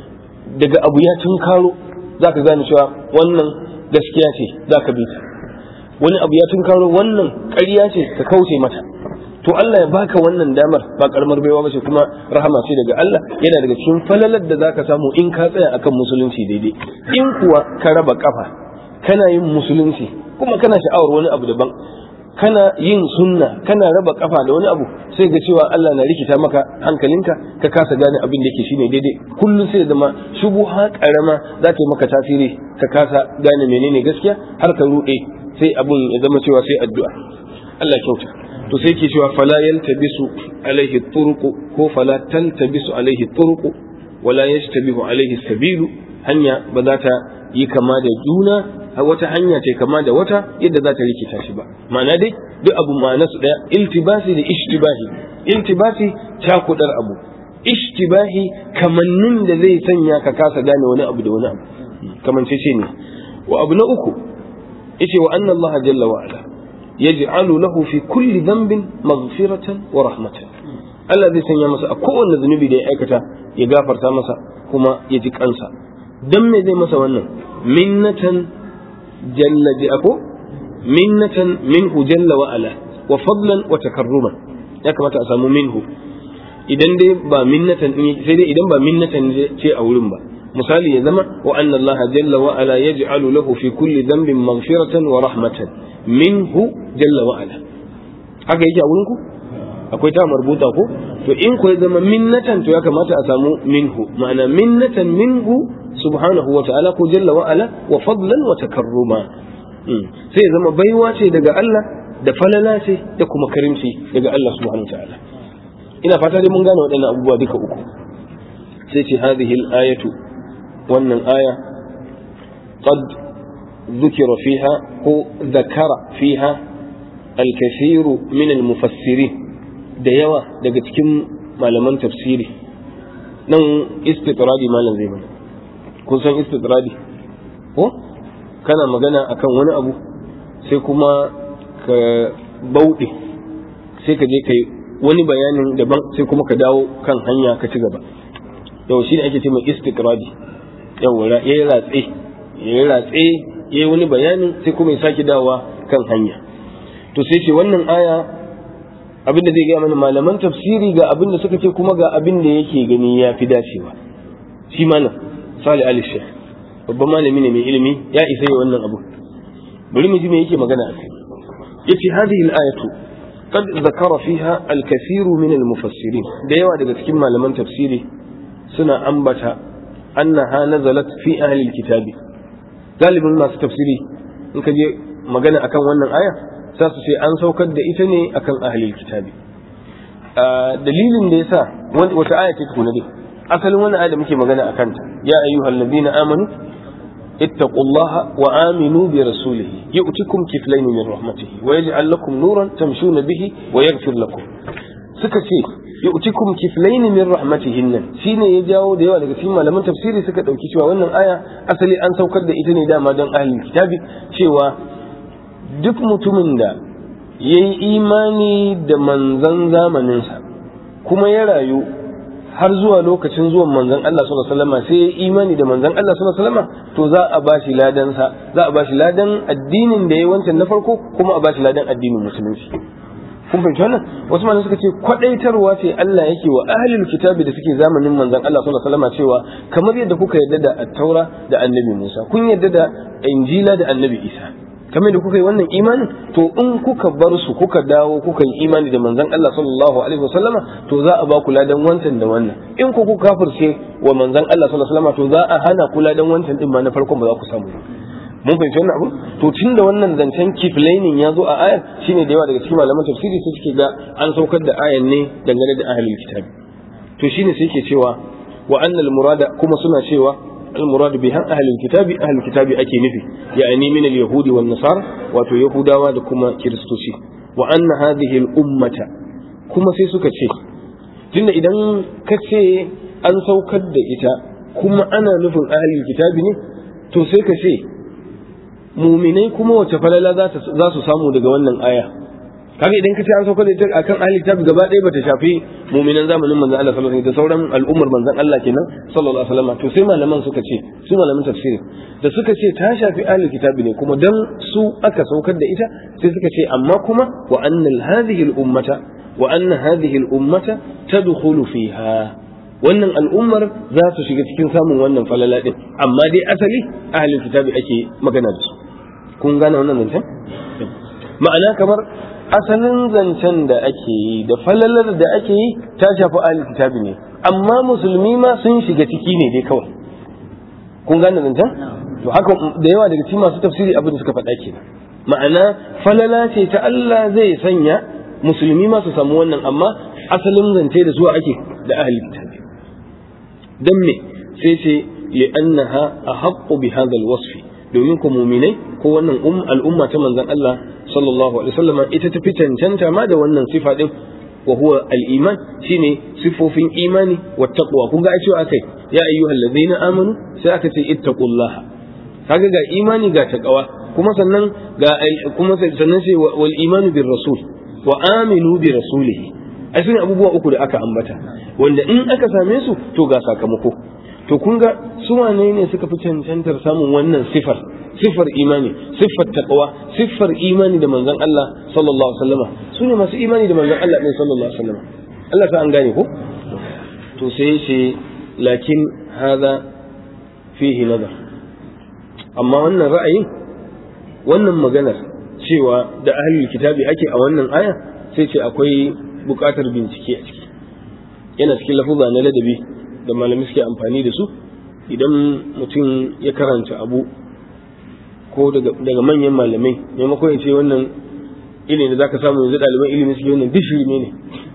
[SPEAKER 1] daga abu ya tunkaro zaka gane cewa wannan gaskiya ce zaka bi ta wani abu ya tunkaro wannan ƙarya ce ka kauce mata to Allah ya baka wannan damar ba karamar baiwa ba ce kuma rahama ce daga Allah yana daga cikin falalar da zaka samu in ka tsaya akan musulunci daidai in kuwa ka raba kafa kana yin musulunci kuma kana sha'awar wani abu daban kana yin sunna kana raba kafa da wani abu sai ga cewa Allah na rikita maka hankalinka ka kasa gane abin da yake shine daidai kullum sai zama shubuha karama za ta yi maka tasiri ka kasa gane menene gaskiya har ka ruɗe sai abin ya zama cewa sai addu'a Allah kyauta to sai ke cewa fala yaltabisu alaihi turuqu ko fala taltabisu alaihi turuqu wala yashtabihu alaihi sabilu hanya ba za ta yi kama da juna wata hanya ce kama da wata yadda za ta rikita shi ba ma'ana dai duk abu ma'ana su daya iltibasi da ishtibahi iltibasi cakudar abu ishtibahi kamannin da zai sanya ka kasa gane wani abu da wani abu kamance ce ne wa abu na uku yace wa anna Allah jalla wa ala yaj'alu lahu fi kulli dhanbin maghfiratan wa rahmatan Allah zai sanya masa a kowanne zunubi da ya aikata ya gafarta masa kuma ya ji kansa dan me zai masa wannan minnatan jalla ji ako minnatan minhu jalla wa ala wa fadlan wa takarruman ya kamata a samu minhu idan dai ba minnatan sai dai idan ba minnatan ce a wurin ba misali ya zama wa anna Allah jalla wa ala yaj'alu lahu fi kulli dhanbin maghfiratan wa rahmatan minhu jalla wa ala haka yake a wurin ku akwai ta marbuta ko to in ko ya zama minnatan to ya kamata a samu minhu ma'ana minnatan minhu subhanahu wa ta'ala ko jalla wa ala wa fadlan wa takarruma sai ya zama baiwa ce daga Allah da falala ce da kuma karimci daga Allah subhanahu wa ta'ala ina fata dai mun gane waɗannan abubuwa duka uku sai ce hadhihi al-ayatu wannan aya qad ذكر فيها هو ذكر فيها الكثير من المفسرين da yawa daga cikin malaman tafsiri nan istitradi malam zai mana kun san istitradi ko kana magana akan wani abu sai kuma ka bauɗe sai ka je kai wani bayanin daban sai kuma ka dawo kan hanya ka ci gaba yau shi ne ake ce mai istitradi yau ya yi ratse ya yi ratse ya yi wani bayanin sai kuma ya sake dawowa kan hanya to sai ce wannan aya abin da zai gaya mana malaman tafsiri ga abin da suka ce kuma ga abin da yake gani ya fi dacewa shi malam sali ali shekh babban malami ne mai ilimi ya isa yi wannan abu bari mu ji me yake magana a kai yace hadhihi al-ayatu qad zakara fiha al-kathiru min al-mufassirin da yawa daga cikin malaman tafsiri suna ambata annaha nazalat fi ahli al-kitabi galibin masu tafsiri in ka je magana akan wannan aya za su ce an saukar da ita ne akan ahlil kitabi dalilin da yasa wata aya ce tukuna dai asalin wannan aya da muke magana akan ta ya ayyuhal ladina amanu ittaqullaha wa aminu bi rasulihi yu'tikum kiflayn min rahmatihi wa yaj'al lakum nuran tamshuna bihi wa yaghfir lakum suka ce yu'tikum kiflayn min rahmatihi nan shine ya jawo da yawa daga cikin malaman tafsiri suka dauki cewa wannan aya asali an saukar da ita ne dama don ahlul kitabi cewa duk mutumin da ya yi imani da manzan zamaninsa kuma ya rayu har zuwa lokacin zuwan manzan Allah sallallahu alaihi wasallam sai ya imani da manzan Allah sallallahu alaihi wasallam to za a bashi ladan sa za a bashi ladan addinin da ya wancan na farko kuma a bashi ladan addinin musulunci kun fahimci wannan wasu malamai suka ce kwadaitarwa ce Allah yake wa ahlul kitabi da suke zamanin manzon Allah sallallahu alaihi wasallam cewa kamar yadda kuka yarda da at-taura da annabi Musa kun yarda da injila da annabi Isa kamar da kuka yi wannan imanin to in kuka bar su kuka dawo kuka yi imani da manzon Allah sallallahu alaihi wasallam to za a ba ku ladan wancan da wannan in ku kuka kafirce wa manzon Allah sallallahu alaihi wasallam to za a hana ku ladan wancan din ma na farkon ba za ku samu mun fahimci wannan abu to tun da wannan zancen kiflainin ya zo a ayar shine da yawa daga cikin malaman tafsiri sai suke ga an saukar da ayan ne dangane da ahlul kitabi to shine sai yake cewa wa annal murada kuma suna cewa al murad biha ahlul kitabi ahlul kitabi ake nufi ya'ani min al yahudi wan nasara wato yahudawa da kuma kiristoci wa anna hadhihi al ummata kuma sai suka ce tunda idan ka ce an saukar da ita kuma ana nufin ahlul kitabi ne to sai ka ce muminai kuma wace falala za su samu daga wannan aya kaga idan ka ce an sauka da ita akan ahli kitab gaba ɗaya bata shafi muminan zamanin manzon Allah sallallahu alaihi wasallam da sauran al'ummar manzon Allah kenan sallallahu alaihi wasallam to sai malaman suka ce su malaman tafsiri da suka ce ta shafi ahli kitab ne kuma dan su aka saukar da ita sai suka ce amma kuma wa annal hadhihi al ummata wa anna hadhihi al ummata tadkhulu fiha wannan al'ummar za su shiga cikin samun wannan falala din amma dai asali ahlul kitabi ake magana da su kun gane wannan zancen ma'ana kamar asalin zancen da ake yi da falalar da ake yi ta shafi ahlul kitabi ne amma musulmi ma sun shiga ciki ne dai kawai kun gane zancen to haka da yawa daga cikin masu tafsiri abin da suka faɗa kenan ma'ana falala ce ta Allah zai sanya musulmi ma su samu wannan amma asalin zance da zuwa ake da ahlul kitabi dan me sai ce li'annaha ahaqqu bi hadha alwasf domin ku mu'minai ko wannan al'umma ta manzon Allah sallallahu alaihi wasallam ita ta fi cancanta ma da wannan sifa din wa huwa al-iman shine sifofin imani wa taqwa kun ga cewa akai ya ayyuhal ladzina amanu sai aka ce ittaqullaha kaga ga imani ga taqwa kuma sannan ga kuma sannan sai wal imanu bir rasul wa aminu bi rasulihi ai sune abubuwa uku da aka ambata wanda in aka same su to ga sakamako to kun ga su wane ne suka fi cancantar samun wannan sifar sifar imani siffar taqwa siffar imani da manzon Allah sallallahu alaihi wasallam su ne masu imani da manzon Allah ne sallallahu alaihi wasallam Allah ta an gane ko to sai ce lakin hada fihi nazar amma wannan ra'ayin wannan maganar cewa da ahlul kitabi ake a wannan aya sai ce akwai buƙatar bincike a ciki yana cikin lafuza na ladabi da malami suke amfani da su idan mutum ya karanta abu ko daga manyan malamai maimakon ya ce wannan ilimi da zaka samu yanzu ɗaliban ilimi suke wannan dishirme ne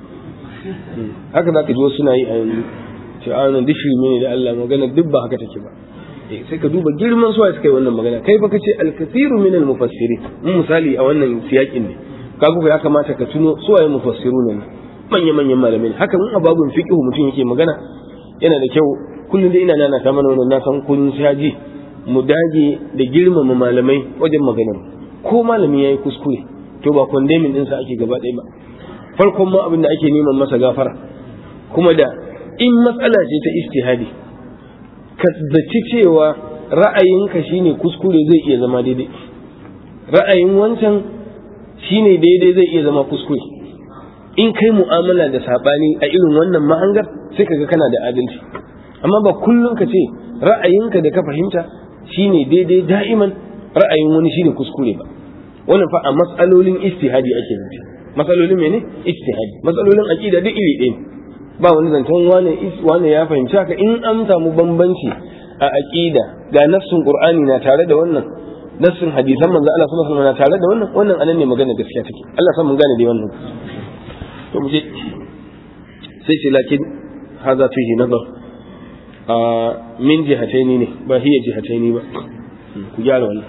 [SPEAKER 1] haka za ka ji wasu suna yi a yanzu ce a wannan dishirme ne da Allah magana duk ba haka take ba sai ka duba girman suwa suka yi wannan magana kai fa kace al-kathiru min al-mufassirin mun misali a wannan siyakin ne kaga ya kamata ka tuno suwaye mufassiruna ne manya-manyan malamai haka mun ababun fiqh mutum yake magana yana da kyau kullum da ina nana ta mana wannan na san kun shaji mu dage da girmama malamai wajen maganar ko malami yayi kuskure to ba condemning din sa ake gaba ɗaya ba farkon ma abin da ake neman masa gafara kuma da in matsala ce ta istihadi ka zaci cewa ra'ayinka shine kuskure zai iya zama daidai ra'ayin wancan shine daidai zai iya zama kuskure in kai mu'amala da sabani a irin wannan mahangar sai kaga kana da adalci amma ba kullum ka ce ra'ayinka da ka fahimta shine daidai da'iman ra'ayin wani shine kuskure ba wannan fa a matsalolin istihadi ake nufi matsalolin mene istihadi matsalolin aqida duk iri ɗaya ba wani zancen wane wane ya fahimci haka in an samu bambanci a aqida ga nassun qur'ani na tare da wannan nassin hadisan manzo Allah sallallahu alaihi wasallam na tare da wannan wannan anan ne magana gaskiya take Allah san mun gane dai wannan to mu je sai ce lakin hadha fihi nazar a min jihataini ne ba hiya jihataini ba ku gyara wannan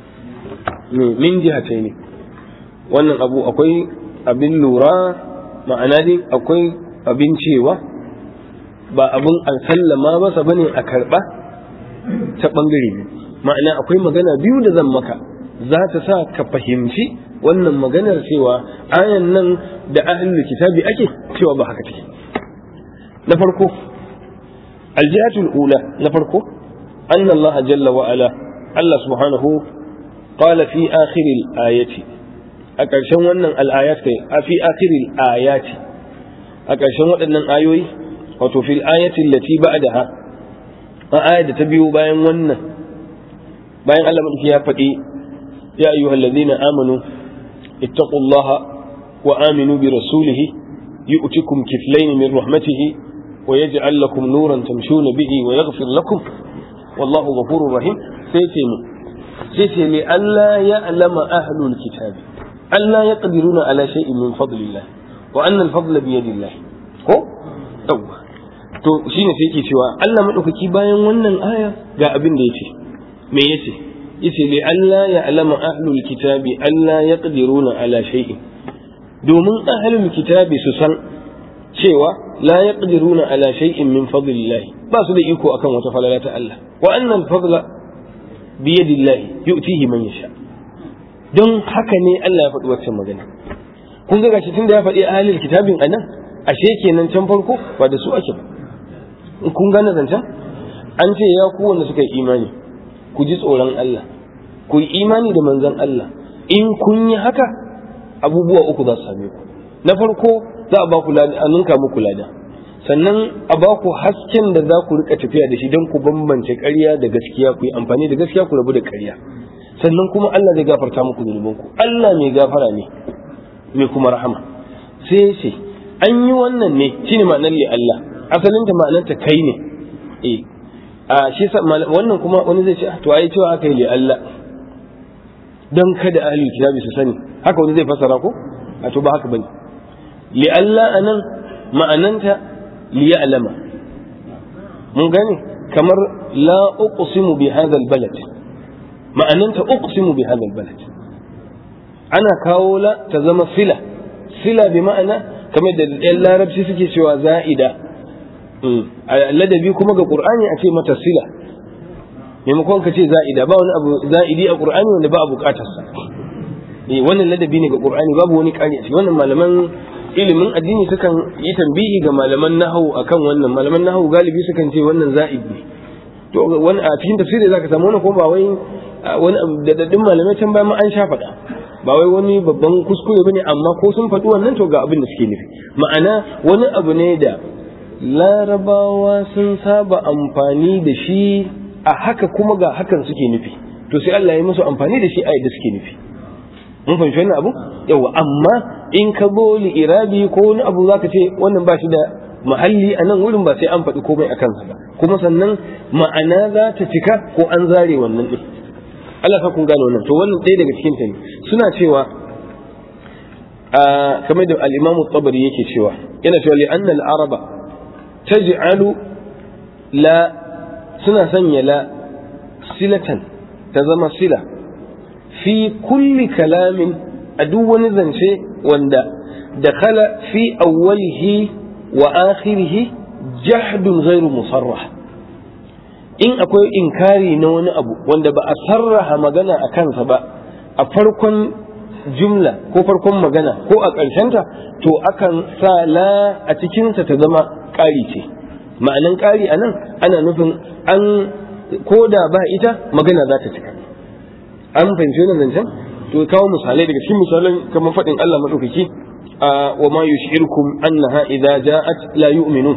[SPEAKER 1] min jihataini wannan abu akwai abin lura ma'ana dai akwai abin cewa ba abin an sallama masa bane a karba ta bangare biyu ma'ana akwai magana biyu da zan maka za ta sa ka fahimci wannan maganar cewa ayan nan da ahlul kitabi ake cewa ba haka take na farko aljihatul ula na farko anna Allah jalla wa ala Allah subhanahu qala fi akhir ayati a ƙarshen wannan al'ayat kai a fi akhir ayati a ƙarshen waɗannan ayoyi wato fil ayati allati ba'daha a ayat da ta biyo bayan wannan bayan Allah madauki ya faɗi ya ayyuhal ladina amanu ittaqullaha wa aminu bi rasulihi yu'tikum kiflayn min rahmatihi wa yaj'al lakum nuran tamshuna bihi wa yaghfir lakum wallahu ghafurur rahim sai ce mu
[SPEAKER 3] sai ce li Allah ya alama ahlul kitabi Allah ya qadiruna ala shay'in min fadlillah wa anna al-fadla bi yadillah ko yawa to shine sai yake cewa Allah madaukaki bayan wannan aya ga abin da yace me yace yace li Allah ya alama ahlul kitabi Allah ya qadiruna ala shay'in domin ahlul kitabi su san cewa la yaqdiruna ala shay'in min fadlillah ba su da iko akan wata falala ta Allah wa anna al-fadla bi yadillah yu'tihi man yasha don haka ne Allah ya faɗi waccan magana kun ga gashi tunda ya faɗi ahlul kitabin anan ashe kenan can farko ba da su ake ba kun gane zancen an ce ya ku wanda suka yi imani ku ji tsoron Allah ku yi imani da manzon Allah in kun yi haka abubuwa uku za su same ku na farko za a ba ku lada a ninka muku lada sannan a ba ku hasken da za ku rika tafiya da shi don ku bambance ƙarya da gaskiya ku yi amfani da gaskiya ku rabu da ƙarya sannan kuma Allah zai gafarta muku zunubanku Allah mai gafara ne mai kuma rahama sai ce an yi wannan ne shine ma'anar li Allah asalin ta ma'anar ta kai ne eh a shi wannan kuma wani zai ce to ai cewa aka yi li Allah don kada ahli kitabi su sani haka wani zai fasara ko a to ba haka bane li Allah anan ma'ananta li ya'lama mun gane kamar la uqsimu bi hadha albalad ma'ananta uqsimu bi hadha albalad ana kawo la ta zama sila sila bi ma'ana kamar da yan larabci suke cewa za'ida ladabi kuma ga qur'ani a ce mata sila maimakon ka ce za'ida ba wani abu za'idi a qur'ani wanda ba a bukatarsa eh wannan ladabi ne ga qur'ani babu wani kari a cikin wannan malaman ilimin addini sukan yi tambihi ga malaman nahawu akan wannan malaman nahawu galibi sukan ce wannan za'id ne to wani a cikin tafsiri zaka samu wannan kuma ba wai wani da daddin malamai can bayan ma an sha faɗa ba wai wani babban kuskure bane amma ko sun faɗi wannan to ga abin da suke nufi ma'ana wani abu ne da larabawa sun saba amfani da shi a haka kuma ga hakan suke nufi to sai Allah ya musu amfani da shi a yadda suke nufi mun fahimci wannan abu yawa amma in ka zo li irabi ko wani abu zaka ce wannan ba shi da mahalli a nan wurin ba sai an faɗi komai a kansa ba kuma sannan ma'ana za ta cika ko an zare wannan ɗin Allah ka kun gane wannan to wannan ɗaya daga cikin ta ne suna cewa kamar da al-Imam tabari yake cewa yana cewa li anna al-araba taj'alu la suna sanya la silatan ta zama sila fi kulli kalamin a duk wani zance wanda dakhala fi awwalihi wa akhirihi jahdun ghairu musarrah in akwai inkari na wani abu wanda ba a sarraha magana a kansa ba a farkon jumla ko farkon magana ko a ƙarshenta to akan sa la a cikinsa ta zama ƙari ce ma'anan ƙari a nan ana nufin an ko da ba ita magana za ta cika an fahimci wannan zancen to kawo misalai daga cikin misalan kamar faɗin Allah maɗaukaki wa ma yushirkum annaha idza ja'at la yu'minun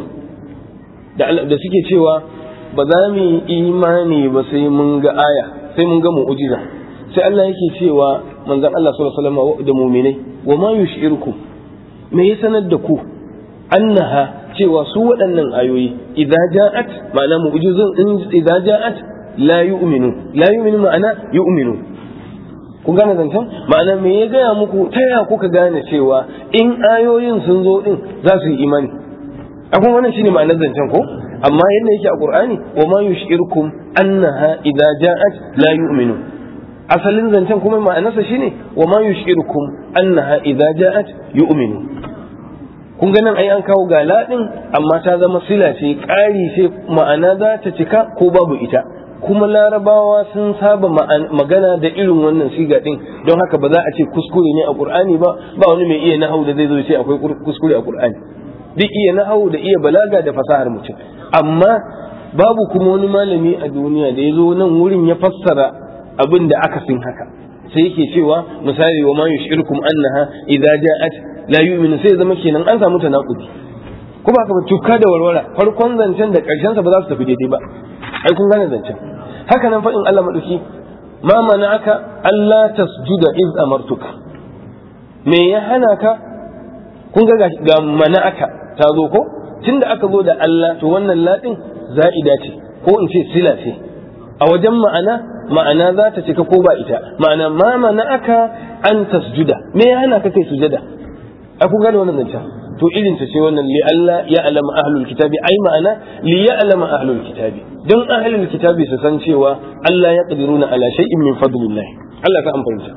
[SPEAKER 3] da da suke cewa ba za mu yi imani ba sai mun ga aya sai mun ga mu'jiza sai Allah yake cewa manzon Allah sallallahu alaihi wasallam da mu'minai wa ma yushirkum me ya sanar da ku annaha cewa su waɗannan ayoyi idza ja'at ma'ana mu'jizun in idza ja'at la yu'minu la yu'minu ma'ana yu'minu kun gane zancen ma'ana me ya gaya muku ta ya kuka gane cewa in ayoyin sun zo din za su yi imani akwai wannan shine ma'anar zancen ko amma yadda yake a qur'ani wa ma yushirkum annaha idza ja'at la yu'minu asalin zancen kuma ma'anarsa shine wa ma yushirkum annaha idza ja'at yu'minu kun ga nan ai an kawo ga ladin amma ta zama sila ce ƙari ce ma'ana za ta cika ko babu ita kuma larabawa sun saba magana da irin wannan siga din don haka ba za a ce kuskure ne a qur'ani ba ba wani mai iya nahau da zai zo ce akwai kuskure a qur'ani duk iya nahau da iya balaga da fasahar mutum amma babu kuma wani malami a duniya da ya zo nan wurin ya fassara abin da aka sin haka sai yake cewa misali wa ma yushirkum annaha idza ja'at la yu'minu sai zama kenan an samu tanakudi kuma haka ba tuka da warwara farkon zancen da karshen sa ba za su tafi daidai ba ai kun gane zancen haka nan faɗin Allah maɗauki ma mana'aka Allah tasjuda iz amartuka me ya hana ka kun ga ga mana'aka ta zo ko tunda aka zo da Allah to wannan ladin za'ida ce ko in ce sila ce a wajen ma'ana ma'ana za ta cika ko ba ita ma'ana ma mana aka an tasjuda me ya hana ka kai sujada a kun gane wannan zancen to irin ta ce wannan li Allah ya alama ahlul kitabi ai ma'ana li ya alama ahlul kitabi don ahlul kitabi su san cewa Allah ya qadiruna ala shay'in min fadlillah Allah ka amfanta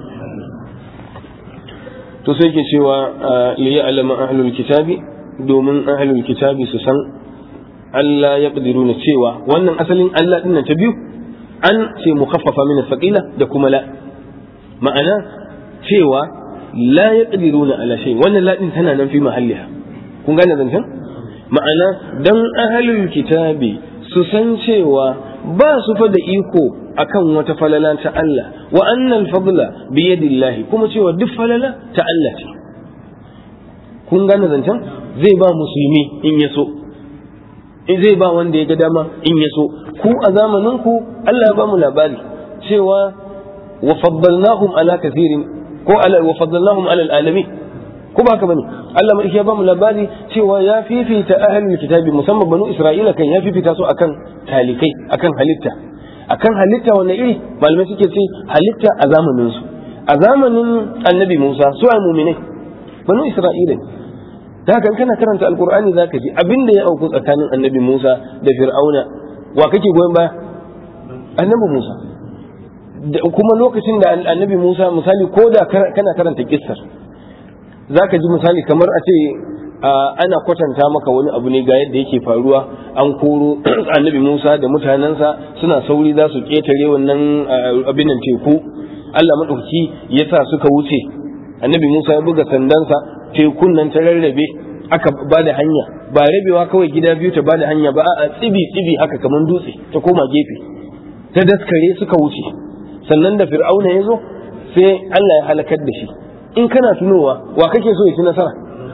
[SPEAKER 3] to sai ke cewa li ya alama ahlul kitabi domin ahlul kitabi su san Allah ya qadiruna cewa wannan asalin Allah din ta biyu an ce mukaffafa min thaqila da kuma la ma'ana cewa la yaqdiruna ala shay wannan la din tana nan fi mahalliha kun gane zancen ma'ana dan ahlul kitabi su san cewa ba su fa da iko akan wata falala ta Allah wa annal fadla bi yadillahi kuma cewa duk falala ta Allah ce kun gane zancen zai ba musulmi in ya so in zai ba wanda ya ga dama in ya so ku a zamanin ku Allah ya ba mu labari cewa wa faddalnahum ala kathirin ko ala wa faddalnahum ala alamin ko ba haka bane Allah mai ya ba mu labari cewa ya fifita ahlul kitabi musamman banu Isra'ila kan ya fifita su akan talikai akan halitta akan halitta wannan iri malamai suke ce halitta a zamanin su a zamanin annabi Musa su a mu'minai banu Isra'ila da haka kana karanta alqur'ani zaka ji abinda ya auku tsakanin annabi Musa da Fir'auna wa kake goyon baya annabi Musa kuma lokacin da annabi Musa misali ko da kana karanta kissar zaka ji misali kamar a ce ana kwatanta maka wani abu ne ga yadda yake faruwa an koro annabi Musa da mutanensa suna sauri za su ketare wannan abin nan teku Allah madauki ya sa suka wuce annabi Musa ya buga sandansa tekun nan ta rarrabe aka ba da hanya ba rabewa kawai gida biyu ta ba da hanya ba a tsibi tsibi haka kamar dutse ta koma gefe ta daskare suka wuce sannan da fir'auna ya zo sai Allah ya halakar da shi in kana tunowa wa kake so ya ci nasara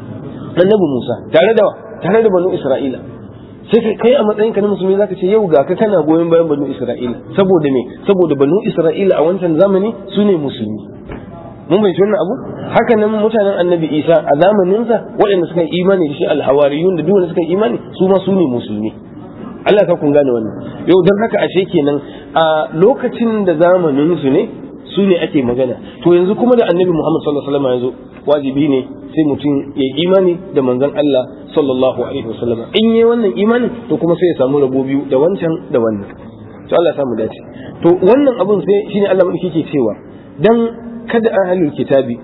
[SPEAKER 3] annabi Musa tare da tare da banu Isra'ila sai kai a matsayin ka na musulmi zaka ce yau ga ka kana goyon bayan banu Isra'ila saboda me saboda banu Isra'ila a wancan zamani su ne musulmi mun bai wannan abu haka nan mutanen annabi Isa a zamaninsa waɗanda suka yi imani da shi alhawariyun da duk wanda suka yi imani su ma su ne musulmi Allah ka kun gane wannan yau don haka ashe kenan a lokacin da zamanin su ne su ne ake magana to yanzu kuma da annabi Muhammad sallallahu alaihi wasallam ya zo wajibi ne sai mutum ya imani da manzon Allah sallallahu alaihi wasallam in yi wannan imanin to kuma sai ya samu rabo biyu da wancan da wannan to Allah ya samu dace to wannan abun sai shine Allah madauki ke cewa dan kada ahlul kitabi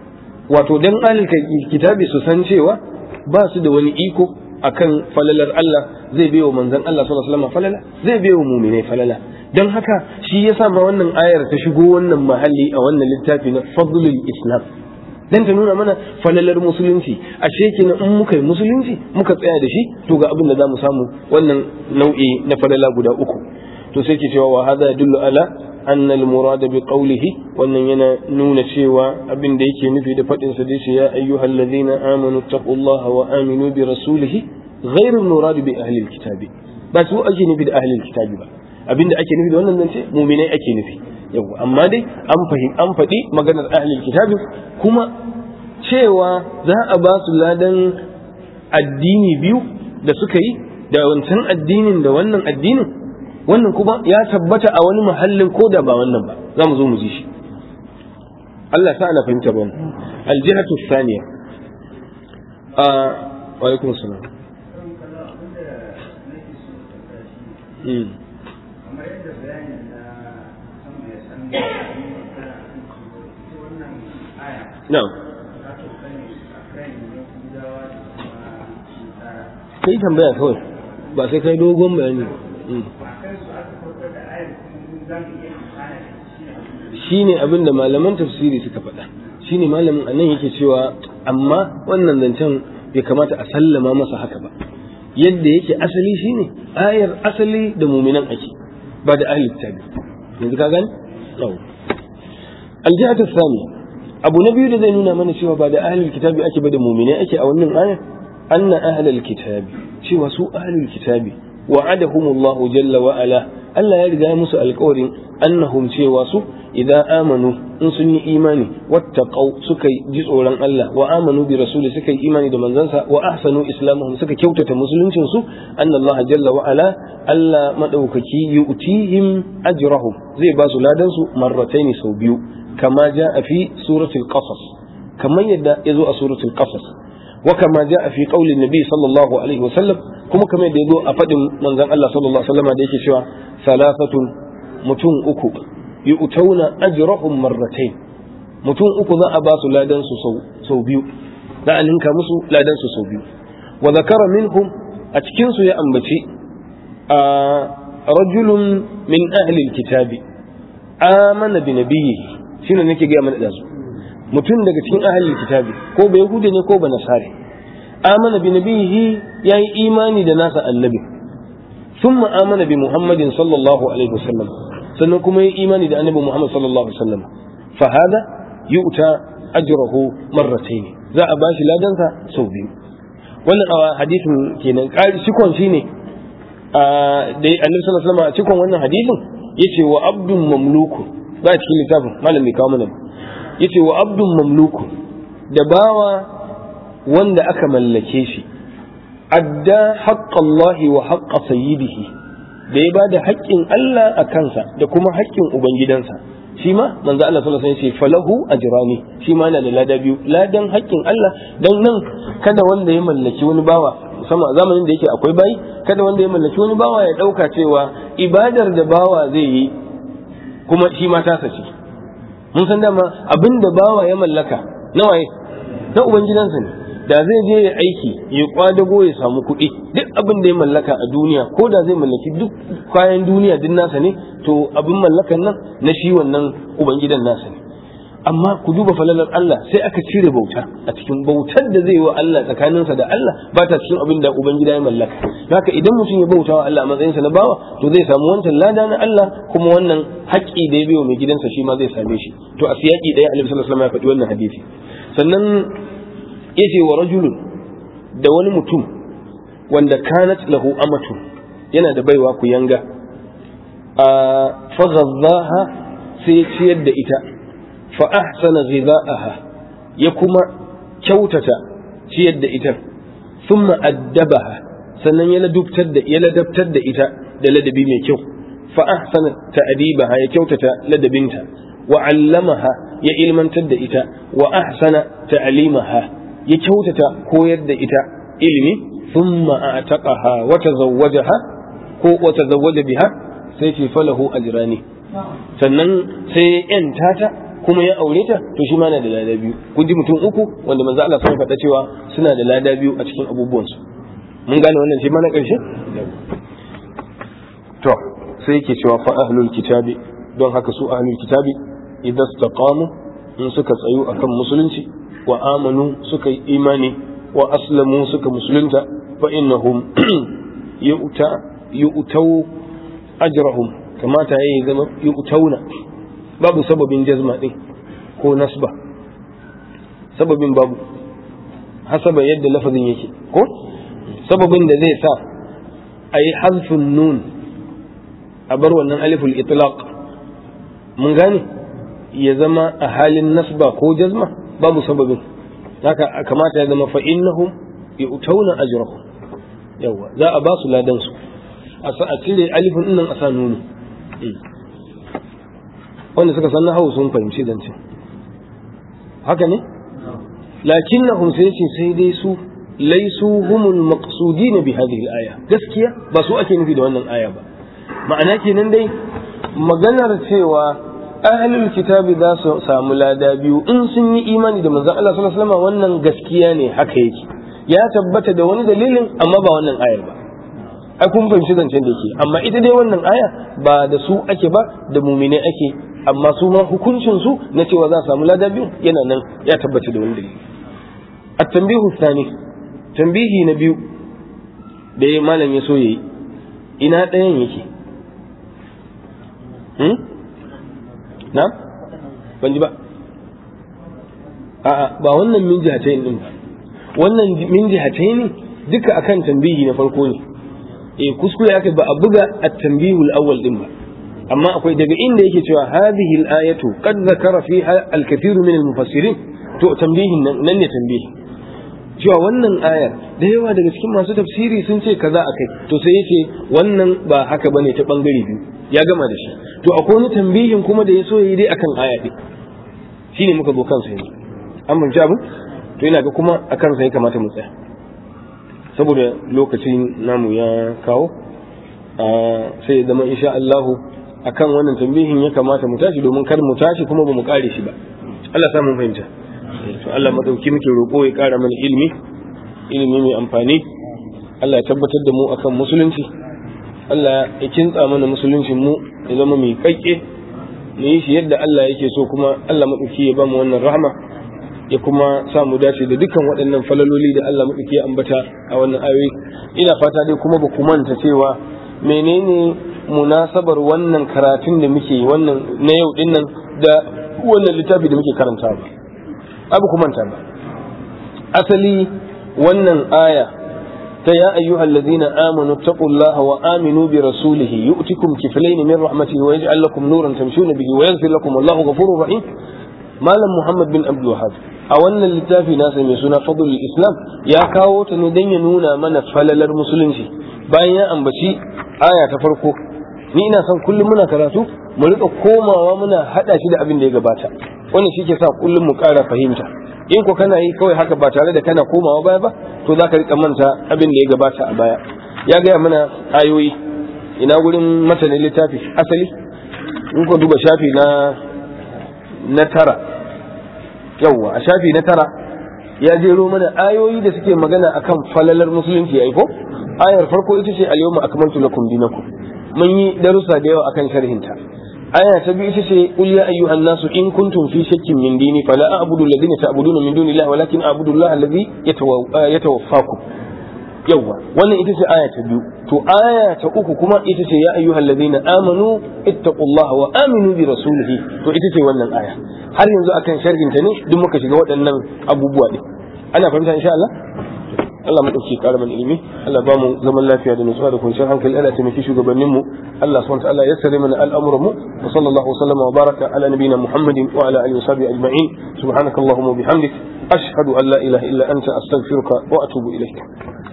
[SPEAKER 3] wato dan ahlul kitabi su san cewa ba su da wani iko akan falalar Allah zai bai wa manzon Allah sallallahu alaihi wasallam falala zai bai wa mu'minai falala don haka shi yasa ma wannan ayar ta shigo wannan mahalli a wannan littafi na fadlul islam dan ta nuna mana falalar musulunci ashe kenan in muka yi musulunci muka tsaya da shi to ga abin da zamu samu wannan nau'i na falala guda uku to sai ke cewa wa hada yadullu ala anna al murad bi qawlihi wannan yana nuna cewa abin da yake nufi da fadin sa dace ya ayyuhal ladina amanu taqullaha wa aminu bi rasulihi ghayr al murad bi ahli al kitabi ba su ake nufi da ahli al kitabi ba abinda ake nufi da wannan zance muminai ake nufi yau amma dai an fahim an faɗi maganar ahlul kitabi kuma cewa za a ba su ladan addini biyu da suka yi da wancan addinin da wannan addinin wannan kuma ya tabbata a wani mahallin ko da ba wannan ba za mu zo mu ji shi Allah sa ana fahimta ba aljihatu thaniya a wa alaikum salam
[SPEAKER 4] kamar yadda bayanin na sama ya san wannan aya
[SPEAKER 3] na'am
[SPEAKER 4] za ta kane a kan yahudawa da kuma nasara
[SPEAKER 3] kai tambaya kawai ba sai kai dogon bayani ba
[SPEAKER 4] a kan su aka farko da ayar kuma za mu iya amfana da shi ne
[SPEAKER 3] shine abin da malaman tafsiri suka faɗa shine malamin anan yake cewa amma wannan zancen bai kamata a sallama masa haka ba yadda yake asali shine ayar asali da muminan ake ba da ahli kitabi yanzu ka gani yau aljihatu thani abu na biyu da zai nuna mana cewa ba da ahli kitabi ake ba da muminai ake a wannan ayar anna ahli kitabi cewa su ahli kitabi wa'adahumullahu jalla wa ala Allah ya riga ya musu alƙawarin annahum cewa su idan amanu in sun yi imani wattaqau suka ji tsoron Allah wa amanu bi rasuli suka yi imani da manzansa wa ahsanu islamuhum suka kyautata musuluncin su annallaha jalla wa ala Allah madaukaki yu'tihim ajrahum zai ba su ladan su marrataini sau biyu kama jaa fi suratul qasas kamar yadda yazo a suratul qasas wa kama jaa fi qauli nabi sallallahu alaihi wa sallam kuma kamar yadda yazo a fadin manzon Allah sallallahu alaihi wa sallam da yake cewa salafatun mutum uku yu'tauna ajrahum marratayn mutum uku za a ba su ladan su sau biyu za a ninka musu ladan su sau biyu wa zakara minhum a cikin su ya ambaci a rajulun min ahli alkitabi amana bi nabiyhi shine nake ga mana dazu mutum daga cikin ahli alkitabi ko ba yahudi ne ko ba nasari amana bi nabiyhi yayi imani da nasa annabi ثم آمن بمحمد صلى الله عليه وسلم sannan kuma yi imani da annabi Muhammad sallallahu alaihi wasallam fa hada yu'ta ajruhu marratayn za a bashi ladansa sau biyu wannan a hadisin kenan ƙari cikon shine a da annabi sallallahu alaihi wasallam a cikon wannan hadisin yace wa abdun mamluku ba a cikin littafin malam mai kawo mana yace wa abdun mamluku da bawa wanda aka mallake shi adda haqqallahi wa haqqa sayyidihi da ya bada haƙƙin Allah a kansa da kuma haƙƙin ubangidansa shi ma manzo Allah sallallahu alaihi wasallam ya ce falahu ajrani shi ma yana da lada biyu ladan haƙƙin Allah dan nan kada wanda ya mallaki wani bawa musamman zamanin da yake akwai bayi kada wanda ya mallaki wani bawa ya dauka cewa ibadar da bawa zai yi kuma shi ma tasa ce mun san dama abinda bawa ya mallaka nawa na ubangidansa ne da zai je ya aiki ya kwadago ya samu kuɗi duk abin da ya mallaka a duniya ko da zai mallaki duk kayan duniya duk nasa ne to abin mallakan nan na shi wannan ubangidan nasa ne amma ku duba falalar Allah sai aka cire bauta a cikin bautar da zai yi wa Allah tsakaninsa da Allah ba ta cikin abin da ubangida ya mallaka haka idan mutum ya bauta wa Allah a matsayinsa na bawa to zai samu wancan lada na Allah kuma wannan haƙƙi da ya biyo mai gidansa shi ma zai same shi to a siyaki ɗaya Annabi sallallahu alaihi wasallam ya faɗi wannan hadisi sannan yace wa rajulun da wani mutum wanda kanat lahu amatu yana da baiwa ku yanga a faghadhaha sai ciyar da ita fa ahsana ghidha'aha ya kuma kyautata ciyar da ita thumma addabaha sannan ya ladubtar da ya ladabtar da ita da ladabi mai kyau fa ahsana ta'dibaha ya kyautata ladabinta wa 'allamaha ya ilmantar da ita wa ahsana ta'limaha ya kyautata koyar da ita ilimi thumma a'taqaha wa tazawwajaha ko wa tazawwaja biha sai ce falahu ajrani sannan sai ya yanta ta kuma ya aure ta to shi ma na da lada biyu kun ji mutum uku wanda manzo Allah sun faɗa cewa suna da lada biyu a cikin abubuwansu mun gane wannan shi ma na ƙarshe to sai yake cewa fa ahlul kitabi don haka su ahlul kitabi idan istaqamu in suka tsayu akan musulunci wa amanu suka yi imani wa aslamu suka musulunta fa innahum yu'ta yu'tau ajrahum kamata yayi zama yu'tauna babu sababin jazma din ko nasba sababin babu hasaba yadda lafazin yake ko sababin da zai sa a yi hazfin nun a bar wannan aliful itlaq mun gane ya zama a halin nasba ko jazma babu sababin haka kamata ya zama fa innahum yu'tauna ajrahum yawa za a ba su ladan su a cire alifin nan a sa nunu wanda suka san nahawu sun fahimci zance haka ne lakinnahum sai ce sai dai su laisu humul maqsudin bi hadhihi al-aya gaskiya ba su ake nufi da wannan aya ba ma'ana kenan dai maganar cewa ahlul kitabi za su samu lada biyu in sun yi imani da manzon Allah sallallahu alaihi wasallam wannan gaskiya ne haka yake ya tabbata da wani dalilin amma ba wannan ayar ba ai kun fahimci zancen da yake amma ita dai wannan aya ba da su ake ba da mumine ake amma su ma hukuncin su na cewa za su samu lada biyu yana nan ya tabbata da wani dalili at-tanbihu thani tambihi na biyu da ya malam ya so yayi ina ɗayan yake hmm? na ban ji ba a'a ba wannan min jihatayn din ba wannan min jihatayn duka akan tambihi na farko ne eh kuskure aka ba a buga at-tanbihul awwal din ba amma akwai daga inda yake cewa hadhihi al-ayatu qad zakara fiha al-kathiru min al-mufassirin to tambihin nan nan ne tambihi cewa wannan ayar da yawa daga cikin masu tafsiri sun ce kaza akai to sai yace wannan ba haka bane ta bangare biyu ya gama da shi to akwai wani tambihin kuma da ya so yi dai akan aya din shine muka zo kansa yanzu an ban abin to ina ga kuma akan sa ya kamata mu tsaya saboda lokacin namu ya kawo sai zama insha Allahu akan wannan tambihin ya kamata mu tashi domin kar mu tashi kuma ba mu kare shi ba Allah samu fahimta to Allah madauki muke roƙo ya ƙara mana ilimi ilimi mai amfani Allah ya tabbatar da mu akan musulunci Allah ya kintsa mana musuluncin mu ya zama mai kakke mu yi shi yadda Allah yake so kuma Allah madauki ya ba mu wannan rahama ya kuma sa mu dace da dukkan waɗannan falaloli da Allah madauki ya ambata a wannan ayoyi ina fata dai kuma ba ku manta cewa menene munasabar wannan karatun da muke wannan na yau dinnan da wannan littafi da muke karanta ba abu ku manta ba asali wannan aya ta ya ayyuhal ladina amanu taqullaha wa aminu bi rasulih yu'tikum kiflayn min rahmatihi wa yaj'al lakum nuran tamshuna bihi wa yaghfir lakum wallahu ghafurur rahim malam muhammad bin abdul wahhab a wannan littafi nasa mai suna fadlul islam ya kawo ta ne dan ya nuna mana falalar musulunci bayan ya ambaci aya ta farko ni ina son kullum muna karatu mu rika komawa muna hada shi da abin da ya gabata wannan shi ke sa kullum mu ƙara fahimta in ko kana yi kawai haka ba tare da kana komawa baya ba to za ka rika manta abin da ya gabata a baya ya gaya mana ayoyi ina gurin matanin littafi asali in ko duba shafi na na tara yawwa a shafi na tara ya jero mana ayoyi da suke magana akan falalar musulunci ai ko ayar farko ita ce al-yawma akmaltu lakum dinakum mun yi darussa da yawa akan sharhinta aya ta biyu ita ce qul ya ayyuhan nasu in kuntum fi shakkin min dini fala a'budu alladhina ta'buduna min dunillahi walakin a'budu Allah alladhi yatawaffakum yawa wannan ita ce aya ta biyu to aya ta uku kuma ita ce ya ayyuhal ladina amanu ittaqullaha wa aminu bi rasulihi to ita ce wannan aya har yanzu akan sharhin ta ne duk muka shiga waɗannan abubuwa din ana fahimta insha Allah Allah mu dauki karaman ilimi Allah ba mu zaman lafiya da nutsuwa da kwanciyar hankali Allah taimaki shugabannin mu Allah subhanahu wa ta'ala ya sare mana al'amuran mu wa sallallahu wasallama wa baraka ala nabiyyina Muhammadin wa ala alihi wa sahbihi ajma'in subhanakallahumma wa bihamdik ashhadu an la ilaha illa anta astaghfiruka wa atubu ilayk